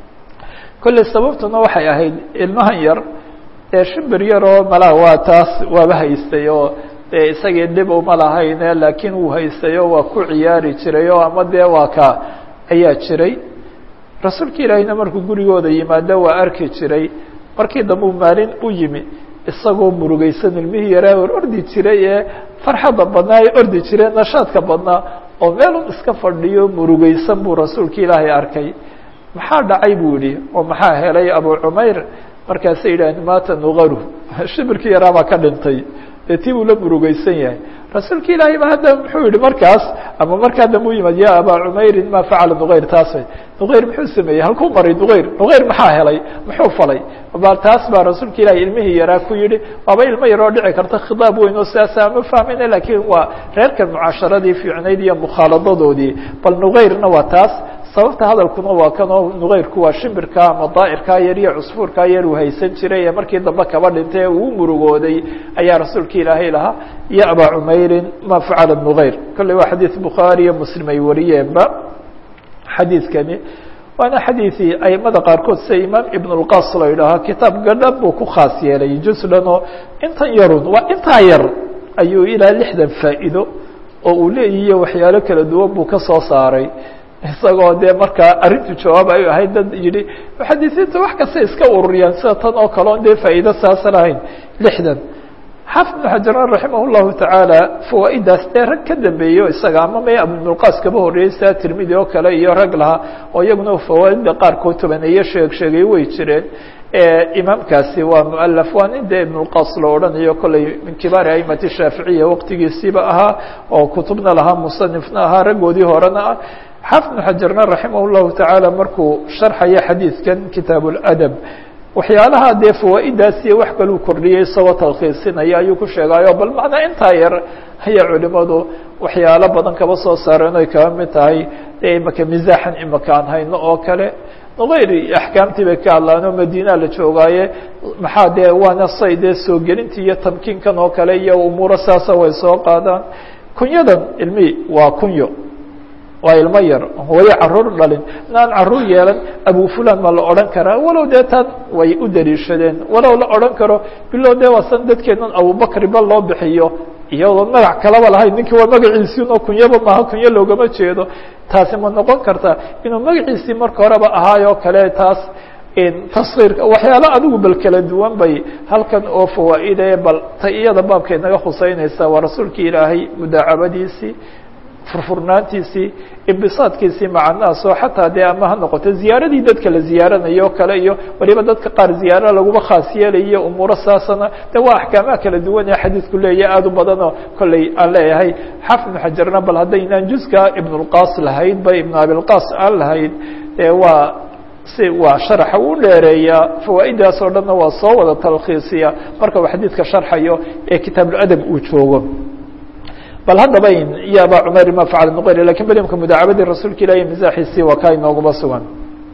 kolley sababtuna waxay ahayd ilmahan yar ee shimbir yaroo malaa waa taas waaba haystay oo dee isagii dhib uma lahayne laakiin wuu haystay oo waa ku ciyaari jiray oo ama dee waa ka ayaa jiray rasuulka ilaahiyna markuu gurigooda yimaado waa arki jiray markii dambe u maalin u yimi isagoo murugaysan ilmihii yaraa or ordi jiray ee farxadda badnaa ee ordi jiray nashaadka badnaa oo meelun iska fadhiyo murugaysan buu rasuulka ilaahay arkay maxaa dhacay buu yihi oo maxaa helay abu cumayr markaasay yidhaaheen maata nugaru shimbirkii yaraa baa ka dhintay dee tii buu la murugaysan yahay rasuulka ilaahay ba hadda muxuu yihi markaas ama markaa dambe u yimaad ya abaa cumeyrin ma facala nuغayr taas nuغayr muxuu sameeyey halkuu maray nuغayr nuغayr maxaa helay muxuu falay ba taas baa rasuulka ilahi ilmihii yaraa ku yihi waaba ilmo yaroo dhici karta khidaab weyn oo sidaasa ama fahmayna lakiin waa reerkan mucaasharadii fiicnayd iyo mukhaaladodoodii bal nuغayrna waa taas sababta hadalkuna waa kan oo nugayrku waa shimbirka ama daa'irkaa yar iyo cusfuurkaa yar uu haysan jiray ee markii dambe kaba dhintay ee uu murugooday ayaa rasuulka ilaahay lahaa ya abaa cumeyrin ma facala nugayr kolley waa xadiid bukhaari iyo muslim ay wariyeenba xadiidkani waana xadiidii aimada qaarkood sida imaam ibn اlqas la yidhaaho kitaab gadhan buu ku khaas yeelay juz dhan oo intan yarun waa intaa yar ayuu ilaa lixdan faa'iido oo uu leeyihiyo waxyaalo kala duwan buu ka soo saaray isagoo dee markaa arrintu jawaab ay ahayd dad yidhi muxadisiinta wax kasta iska ururiyaan sida tan oo kale on dee faa'iido saasa lahayn lixdan xaafid ibnu xajaran raximah llahu tacaala fawaa'idaas dee rag ka dambeeyo isaga ama may abulqaas kaba horreeyey saa tirmidi oo kale iyo rag lahaa oo iyaguna fawaaida qaarkood tobaneeye sheeg sheegay way jireen imaamkaasi waa mualaf waa nin dee ibnulqaas la odhanayo kolley min kibaari aimati shaaficiya waqtigiisiiba ahaa oo kutubna lahaa musanifna ahaa raggoodii horena ah xaafid ibnu xajarna raximah llahu tacaala markuu sharxaya xadiidkan kitaab ladab waxyaalaha dee fawaa'idaasiyo wax kaluu kordhiyey isagoo talkhiisinaya ayuu ku sheegaayo bal macnaa intaa yar ayaa culimadu waxyaalo badan kaba soo saareen oy kaba mid tahay dee imaka misaaxan imaka aan hayno oo kale hayri axkaamtii bay ka hadlaan oo madiina la joogaaye maxaa dee waana say dee soo gelintii iyo tamkiinkan oo kale iyo umuuro saasa way soo qaadaan kunyadan ilmi waa kunyo waa ilmo yar hooyo caruur dhalin inaan caruur yeelan abu fulan ma la odhan karaa walow dee tan way u daliishadeen walow la odhan karo bilo dee waasan dadkeenan abubakri ba loo bixiyo iyadoo magac kalaba lahayn ninkii waa magaciisii oo kunyaba maaha kunyo loogama jeedo taasi ma noqon karta inuu magaciisii marka horeba ahaayoo kale taas taskiirka waxyaalo adigu bal kala duwan bay halkan oo fawaaide bal ta iyada baabkay naga khuseynaysaa waa rasuulkii ilaahay mudaacabadiisii furfurnaantiisii imbisaadkiisii macanaasoo xataa dee ama ha noqoto ziyaaradii dadka la ziyaaranayo o kale iyo waliba dadka qaar ziyaara laguma khaas yeelayo umuuro saasana de waa axkaamaha kala duwan ee xadiidku leeyahy aada u badanoo kolley aan leeyahay xaafid ibnu xajarna bal haddaynaan juska ibnulqaas lahayd ba ibnu abilqaas aan lahayd dee waa si waa sharaxa u dheereeyaa fawaa'idaas oo dhanna waa soo wada talkhiisiya marka uu xadiidka sharxayo ee kitaabuladab uu joogo bal haddaba ya aba cumeyr ma facala nuqayr lakin belimka mudaacabadii rasuulka ilahi misaaxiisii waa kaa inooguma sugan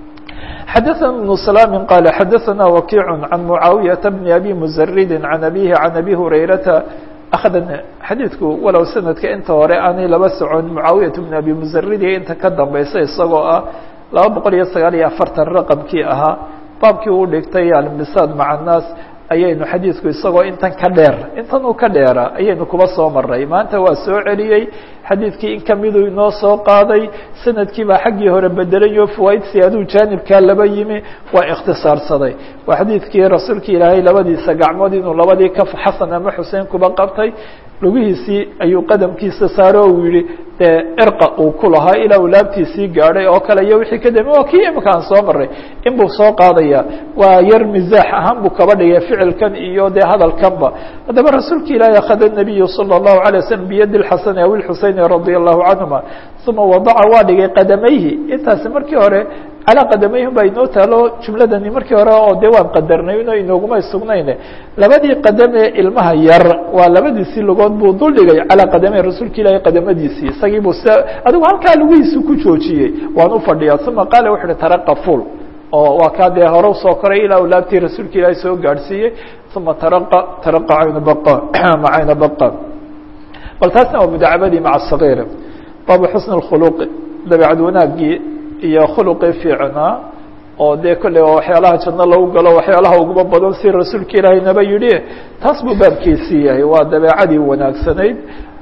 xadaثna بن سلام qال xadaثna وkiع عan معaawiyaةa بن abi mزridi عan abihi عan abi hurayrata أخda xadiidku walow sanadka inta hore aanay laba socon mucaawiyaة بn abi mزridi inta ka dambeysa isagoo ah laba boqol iyo sagaal iyo afartan raqمkii ahaa baabkii uu dhigtay almisaad maca الnaas ayaynu xadiidku isagoo intan ka dheer intan uu ka dheera ayaynu kuba soo maray maanta waa soo celiyey xadiidkii in kamiduu inoo soo qaaday sanadkii baa xaggii hore bedelayo fawaaid siyaaduu jaanibkaa laba yimi waa ikhtisaarsaday waa xadiidkii rasuulka ilaahay labadiisa gacmood inuu labadii kaf xasan ama xuseen kuba qabtay lugihiisii ayuu qadamkiisa saaro uu yihi dee irqa uu ku lahaa ilaa uu laabtiisii gaadhay oo kale iyo wixii ka dambe waa kii imika aan soo maray in buu soo qaadaya waa yar misaax ahaan buu kaba dhigay ficilkan iyo dee hadalkanba haddaba rasuulka ilaahi akhada nabiyu salى الlahu عalيه waslm biyadi اxasani aw اxuseyni radi allahu canهuma uma wadaca waa dhigay qadamayhi intaasi markii hore calaa qadamayhim baa inoo taalo jumladani markii hore oo dee waan qadarnay ino inooguma sugnayne labadii qadame ilmaha yar waa labadiisii lugood buu dul dhigay calaa qadamey rasuulka ilaahi qadamadiisii isagii buu s adigu halkaa lugihiisi ku joojiyey waan u fadhiyaa uma qaala wuxu uhi taraqa ful oo waa kaa dee hore usoo koray ilaa uu laabtii rasuulka ilaahi soo gaadhsiiyey uma taraqa taraqa cayna baqa ma cayna baqa bal taasna waa mudaacabadii maca sagiir baabu xusn اkhuluqi dabeecad wanaagii iyo khuluqii fiicnaa oo dee kolley waa waxyaalaha janno lagu galo waxyaalaha uguma badan si rasuulka ilaahay naba yidhi taas buu baabkiisii yahay waa dabeecadii wanaagsanayd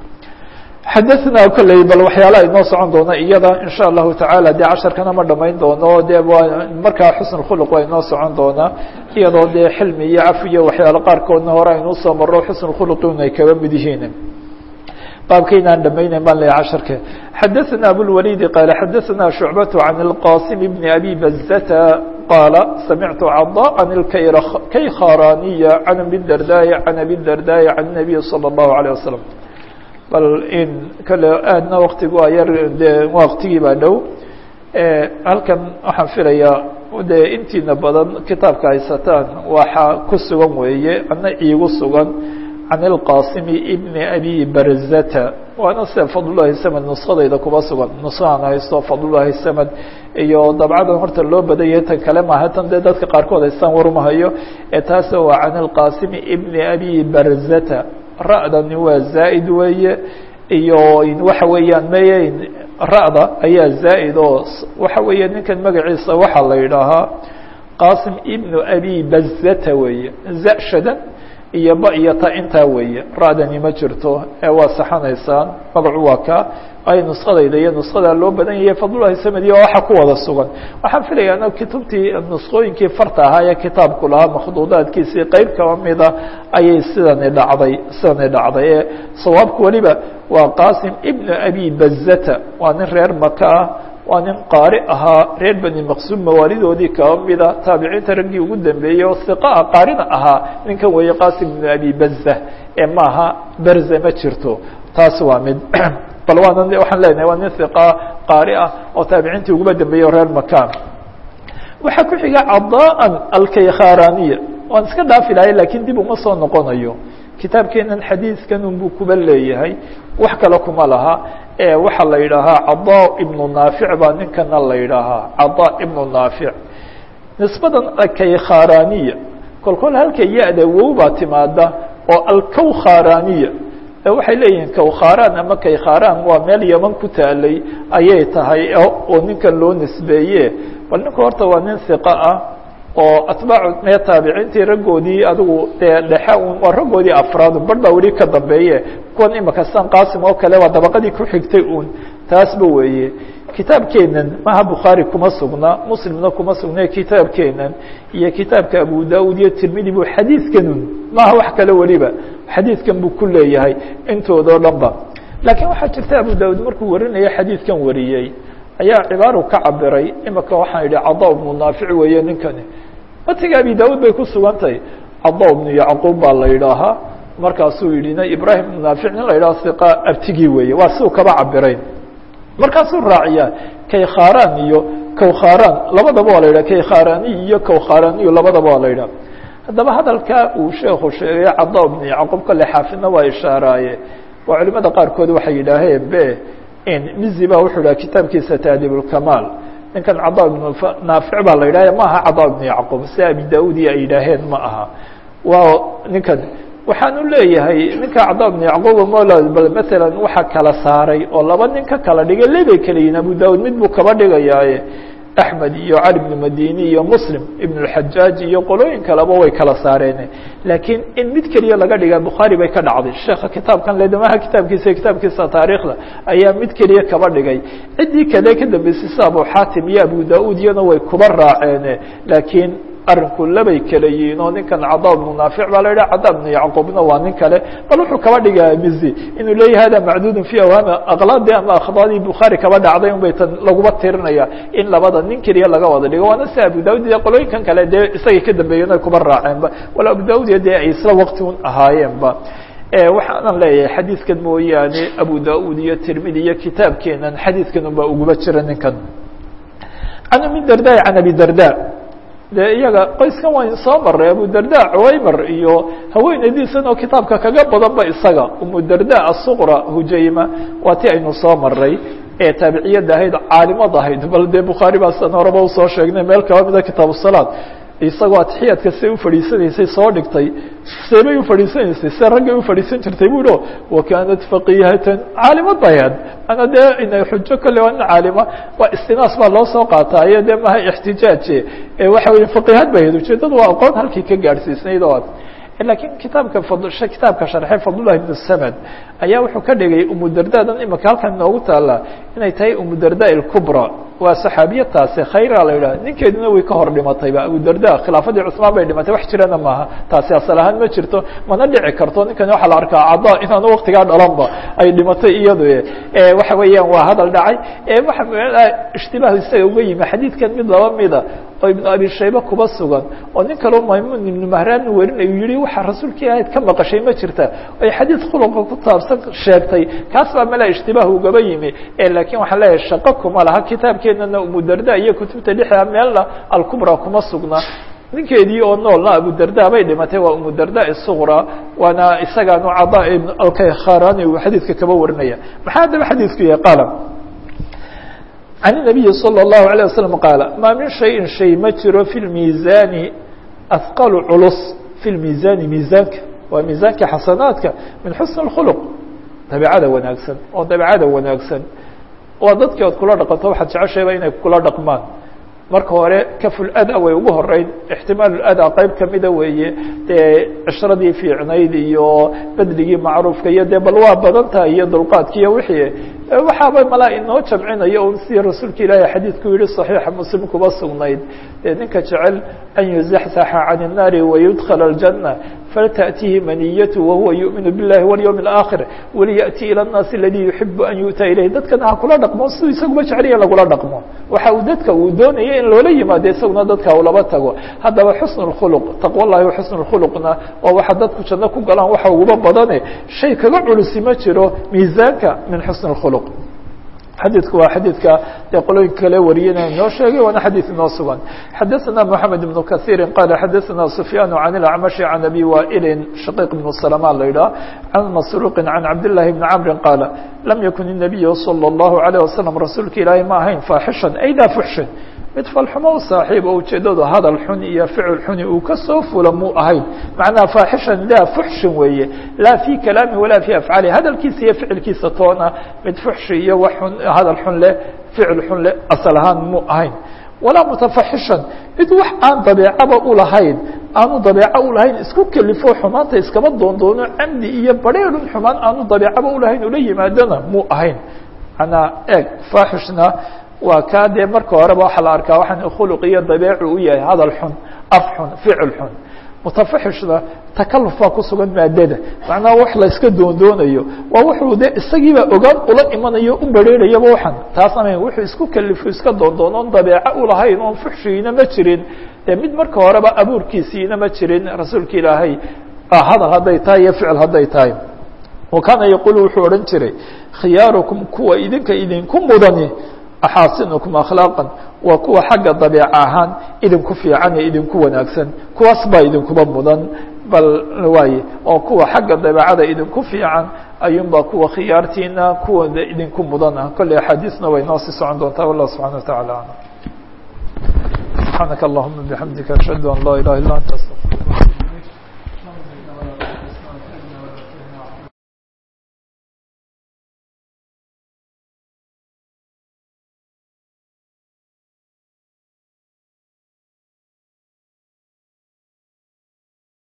xadaثna kolley bal waxyaalaha inoo socon doona iyada in sha allahu tacaala dee casharkana ma dhamayn doono dee waa markaa xusn khuluq waa inoo socon doonaa iyadoo dee xilmi iyo cafi iyo waxyaalo qaarkoodna hore aynuu soo maro xusn khuluqin ay kaba mid yihiin baabkaynaan dhamaynayn baan leeyahay casharka xadaثna abulwalidi qaala xadaثna shucbaة can اlqasim bn abi bazata qaala samictu caضاء اkaykharaniya can abi dardaai can abi dardaai can الnabiy salى الlahu عalيه wasalam bal in kale aadna waktigu a yar de waktigii baa dhow halkan waxaan filayaa de intiina badan kitaabka haysataan waxaa ku sugan weeye ana iigu sugan can اlqasim bni abi barzata waana sida fadlulahi samad nuskadayda kuba sugan nuskaan haysto fadlulahi samad iyo dabcadan horta loo badanyay tan kale maaha tan dee dadka qaarkood haystaan warumahayo ee taas waa can اlqasim bni abi barzata ra'dani waa zaa'id weeye iyo waxa weeyaan meye ra'da ayaa zaa'id oo waxa weeye ninkan magaciisa waxaa la yidhaahaa qasim ibnu abi bazata weeye zashadan iyo ba iyo ta intaa weeye ra-dani ma jirto ee waa saxanaysaan magacu waa ka ay nuskadayda iyo nuskada loo badan yahay fadlulahi samedi oo waxa ku wada sugan waxaan filayaa kutubtii nuskooyinkii farta ahaa ee kitaabku lahaa makhduudaadkiisii qeyb kaba mida ayay sidani dhacday sidani dhacday ee sawaabku weliba waa qasim ibnu abi bazata waa nin reer maka ah waa nin qaari ahaa reer bani maqsuum mawaalidoodii kaba mida taabiciinta raggii ugu dambeeyey oo hiqaa qaarina ahaa ninkan weeye qasim ibnu abi baza ee maaha berze ma jirto taas waa mid bal waana waxaan leenahay waa nin hiqa qaari ah oo taabiciintii uguba dambeeyey o reer makan waxaa ku xiga cadaan alkaykharaaniya waan iska dhaafi lahay lakin dib uma soo noqonayo kitaabkeenan xadiidkan unbuu kuba leeyahay wax kale kuma laha waxaa la yidhaahaa cadaa ibnu naafic baa ninkana la yidhaahaa cadaa ibnu naafic nisbadan alkaykharaaniya kol kol halka ya-da wow baa timaada oo alkawkharaaniya waxay leeyihiin kawkharan ama kaykharan waa meel yaman ku taalay ayay tahay oo ninkan loo nisbeeye bal ninku horta waa nin hiqa ah oo atbaacu mee taabiciintii raggoodii adigu dee dhexe un waa raggoodii afraad bar baa weli ka dambeeye kuwan imika san qasim oo kale waa dabaqadii ku xigtay un taasba weeye kitaabkeenan maha bukhaari kuma sugna muslimna kuma sugna kitaabkeenan iyo kitaabka abu daud iyo tirmidi bu xadiidkanun maha wax kale weliba xadiidkan buu ku leeyahay intoodao dhan ba laakiin waxaa jirta abu daud markuu warinaya xadiidkan wariyey ayaa cibaaru ka cabiray imika waxaan yidhi cada bnu naafic weeye ninkani matiga abi daud bay ku sugan tahay cada bnu yacquub baa la yidhaahaa markaasuu yidhi ibrahim bnu naafic nin la yidhaha hiqa abtigii weeye waa siuu kaba cabiray markaasuu raaciyaa kaykharan iyo kawkharan labadaba waa la yidhah kaykharaniy iyo kawkharaniyu labadaba waa la yidhah haddaba hadalkaa uu sheeku sheegay cada bnu yacquub kale xaafidna waa ishaaraaye waa culimada qaarkood waxay yidhaaheen be mizi ba wuxuu dhaha kitaabkiisa taadib اkamaal ninkan cada ibnu naafic baa la yidhah ma aha cada ibnu yacquub si abi daudi ay yidhaaheen ma aha waa ninkan waxaan u leeyahay ninka cada ibnu yacquub mola bal maala waxa kala saaray oo laba nin ka kala dhigay lebay kala yihin abu daud mid buu kaba dhigayaaye axmed iyo cali bnu madini iyo muslim ibn اxajaaj iyo qolooyin kaleba way kala saareen laakiin in mid keliya laga dhiga bukhaari bay ka dhacday sheeka kitaabkan ledamaha kitaabkiisa kitaabkiisa taariikhda ayaa mid keliya kaba dhigay ciddii kale ka dambeysay sida abu xatim iyo abu da-ud iyana way kuba raaceen laakiin arinku labay kala yihiin oo ninkan cada bnu naafic baa la yidhah cada bnu yacquubna waa nin kale bal wuxuu kaba dhigaya mizi inuu leeyahay hada macduudun fi awhaami aklaadii ama akhdaadii bukhaari kaba dhacday un bay tan laguma tirinaya in labada nin keliya laga wada dhigo waana si abu daud iyo qolooyinkan kale dee isagay ka dambeeyeen ay kuba raaceenba wala abu daud iyo dee ay isla waqti un ahaayeenba waxaanan leeyahay xadiidkan mooyaane abu da-ud iyo tirmidi iyo kitaabkeenan xadiidkan unbaa uguba jira ninkan can umi darda can abi darda dee iyaga qoyskan wayn soo maray abu darda cuwaymar iyo haweeneydiisan oo kitaabka kaga badan ba isaga umu darda asuqra hujayma waa ti aynu soo maray ee taabiciyada ahayd caalimad ahayd bal dee bukhaari baa san horeba usoo sheegnay meel kaba mida kitaab salaad isagoo atixiyaadka siay ufadhiisanaysay soo dhigtay seebay ufadhiisanaysay se raggay ufadhiisan jirtay bu o wakanat faqihatan caalimad bay ahayd ana dee ina xujo kolle waa nin caalima waa istinaas baa loo soo qaataayo dee maha ixtijaaje waxa weya faqihad bay ahayd ujeedadu waa aqoon halkii ka gaadhsiisnayd oo lakiin kitaabka kitaabka sharxe fadlullahi ibn samad ayaa wuxuu ka dhigay umudardadan imika halkan inoogu taala inay tahay umudarda ilkubra waa saxaabiyataasi khayra la yidhaha ninkeeduna way ka hor dhimatayba abudarda khilaafadii cusmaan bay dhimatay wax jirana maaha taasi asal ahaan ma jirto mana dhici karto ninkan waxaa la arkaa cada inaanu waktigaa dhalanba ay dhimatay iyadu waxa weeyaan waa hadal dhacay waxa ishtibaah isaga uga yimi xadiidkan mid laba mida oo ibnu abi shayba kuba sugan oo nin kaleo maymuun ibnu mahraan werinayu yihi waxaa rasuulkii ahayd ka maqashay ma jirta ay xadiid khuluqa ku taabsan sheegtay kaas baa mala ishtibaah ugaba yimi lakiin waxaan leeyahay shaqo kuma laha kitaabkeenana umudarda iyo kutubta dhexda meelna alkubra kuma sugna ninkeedii oo noolna abudarda bay dhimatay waa umudarda isuqra waana isagaanu cada ibn alkaykharaani uu xadiidka kaba warinaya maxaa haddaba xadiidku yahay qaala can الnabiyi salى الlahu عalيه waslm qaala maa min shayin shay ma jiro fi lmiisaani ahqalu culus fi lmiisaani miisaanka waa miisaanka xasanaadka min xusn اkhuluq dabeecada wanaagsan oo dabeecada wanaagsan waa dadkii ood kula dhaqanto waxaad jeceshayba inay kula dhaqmaan marka hore kafulada way ugu horeyn ixtimaalulada qeyb kamida weeye dee cishradii fiicnayd iyo bedligii macruufka iyo dee bal waa badan tahay iyo dulqaadki iyo wixii waxaaba malaa inoo jamcinayo un sidii rasuulka ilaahi xadiidku yihi صaxiixa muslim kuba sugnayd dee ninka jecel an yuzaxzaxa can الnaari wayudkla الjanة faltaأtihi maniyatu wahuwa yuؤminu biاllahi wاlyوم الآkhir waliyaأti ilى الnaasi اladii yuxibu an yu'ta ilayh dadkana ha kula dhaqmo siduu isaguba jeceliya lagula dhaqmo waxa uu dadka uu doonaya in loola yimaado isaguna dadka ulaba tago haddaba xusn الkhulq taqwa llahi xusn الkhulqna waa waxa dadku janno ku galaan waxa uguba badane shay kaga culusi ma jiro miisaanka min xusn الkhulq xadiidku waa xadiidka dee qolooyinka kale wariyana inoo sheegay waana xadiid inoo sugan xadaثna mحamed بن kaثيiri qala xadaثna سfyaan عan الأcmaشhi عan abi waئili shaqiq بن سلمان la yidhah can masruqi can cabdالlahi بn cmri qaala lam yakun النabiy slى الlahu عalيه waslم rasuulka ilaahi ma ahayn faaxishan ayda fuxshin mid falxumo u saaxiib oo ujeedadu hadal xun iyo ficil xuni uu ka soo fula muu ahayn macnaha faaxishan daa fuxshin weeye laa fii kalaami walaa fii afcaali hadalkiisa iyo ficilkiisa toona mid fuxshi iyo wax xun hadal xun leh ficil xun leh asal ahaan muu ahayn walaa mutafaxishan mid wax aan dabeecaba ulahayn aanu dabeeco ulahayn isku kelifo xumaanta iskama doondoono camdi iyo bareerun xumaan aanu dabeecaba ulahayn ula yimaadona muu ahayn manaa eeg faaxishna waa kaa dee marka horeba waxaa la arkaa waxaan khuluq iyo dabeecu u yahay hadal xun af xun ficil xun mutafaxishna takaluf baa ku sugan maadada macnaha wax la iska doondoonayo waa wuxuu de isagiiba ogaan ula imanayo u bareerayaba waxan taas ama wuxuu isku kalifo iska doondoon oon dabeeco ulahayn oon fuxshigiina ma jirin dee mid marka horeba abuurkiisiina ma jirin rasuulka ilaahay hadal hadday tahay iyo ficil hadday tahay wa kaana yaqulu wuxuu odhan jiray khiyaarukum kuwa idinka idinku mudani axaasinukum akhlaaqan waa kuwa xagga dabeeca ahaan idinku fiican ee idinku wanaagsan kuwaas baa idinkuba mudan bal waaye oo kuwa xagga dabeecada idinku fiican ayuunbaa kuwa khiyaartiina kuwada idinku mudan ah kolley axaadiisna way noo sii socon doontaa wallah subxana wa taعala alam subxaanaka allahuma bixamdika ashhadu an laa ilaha illa anta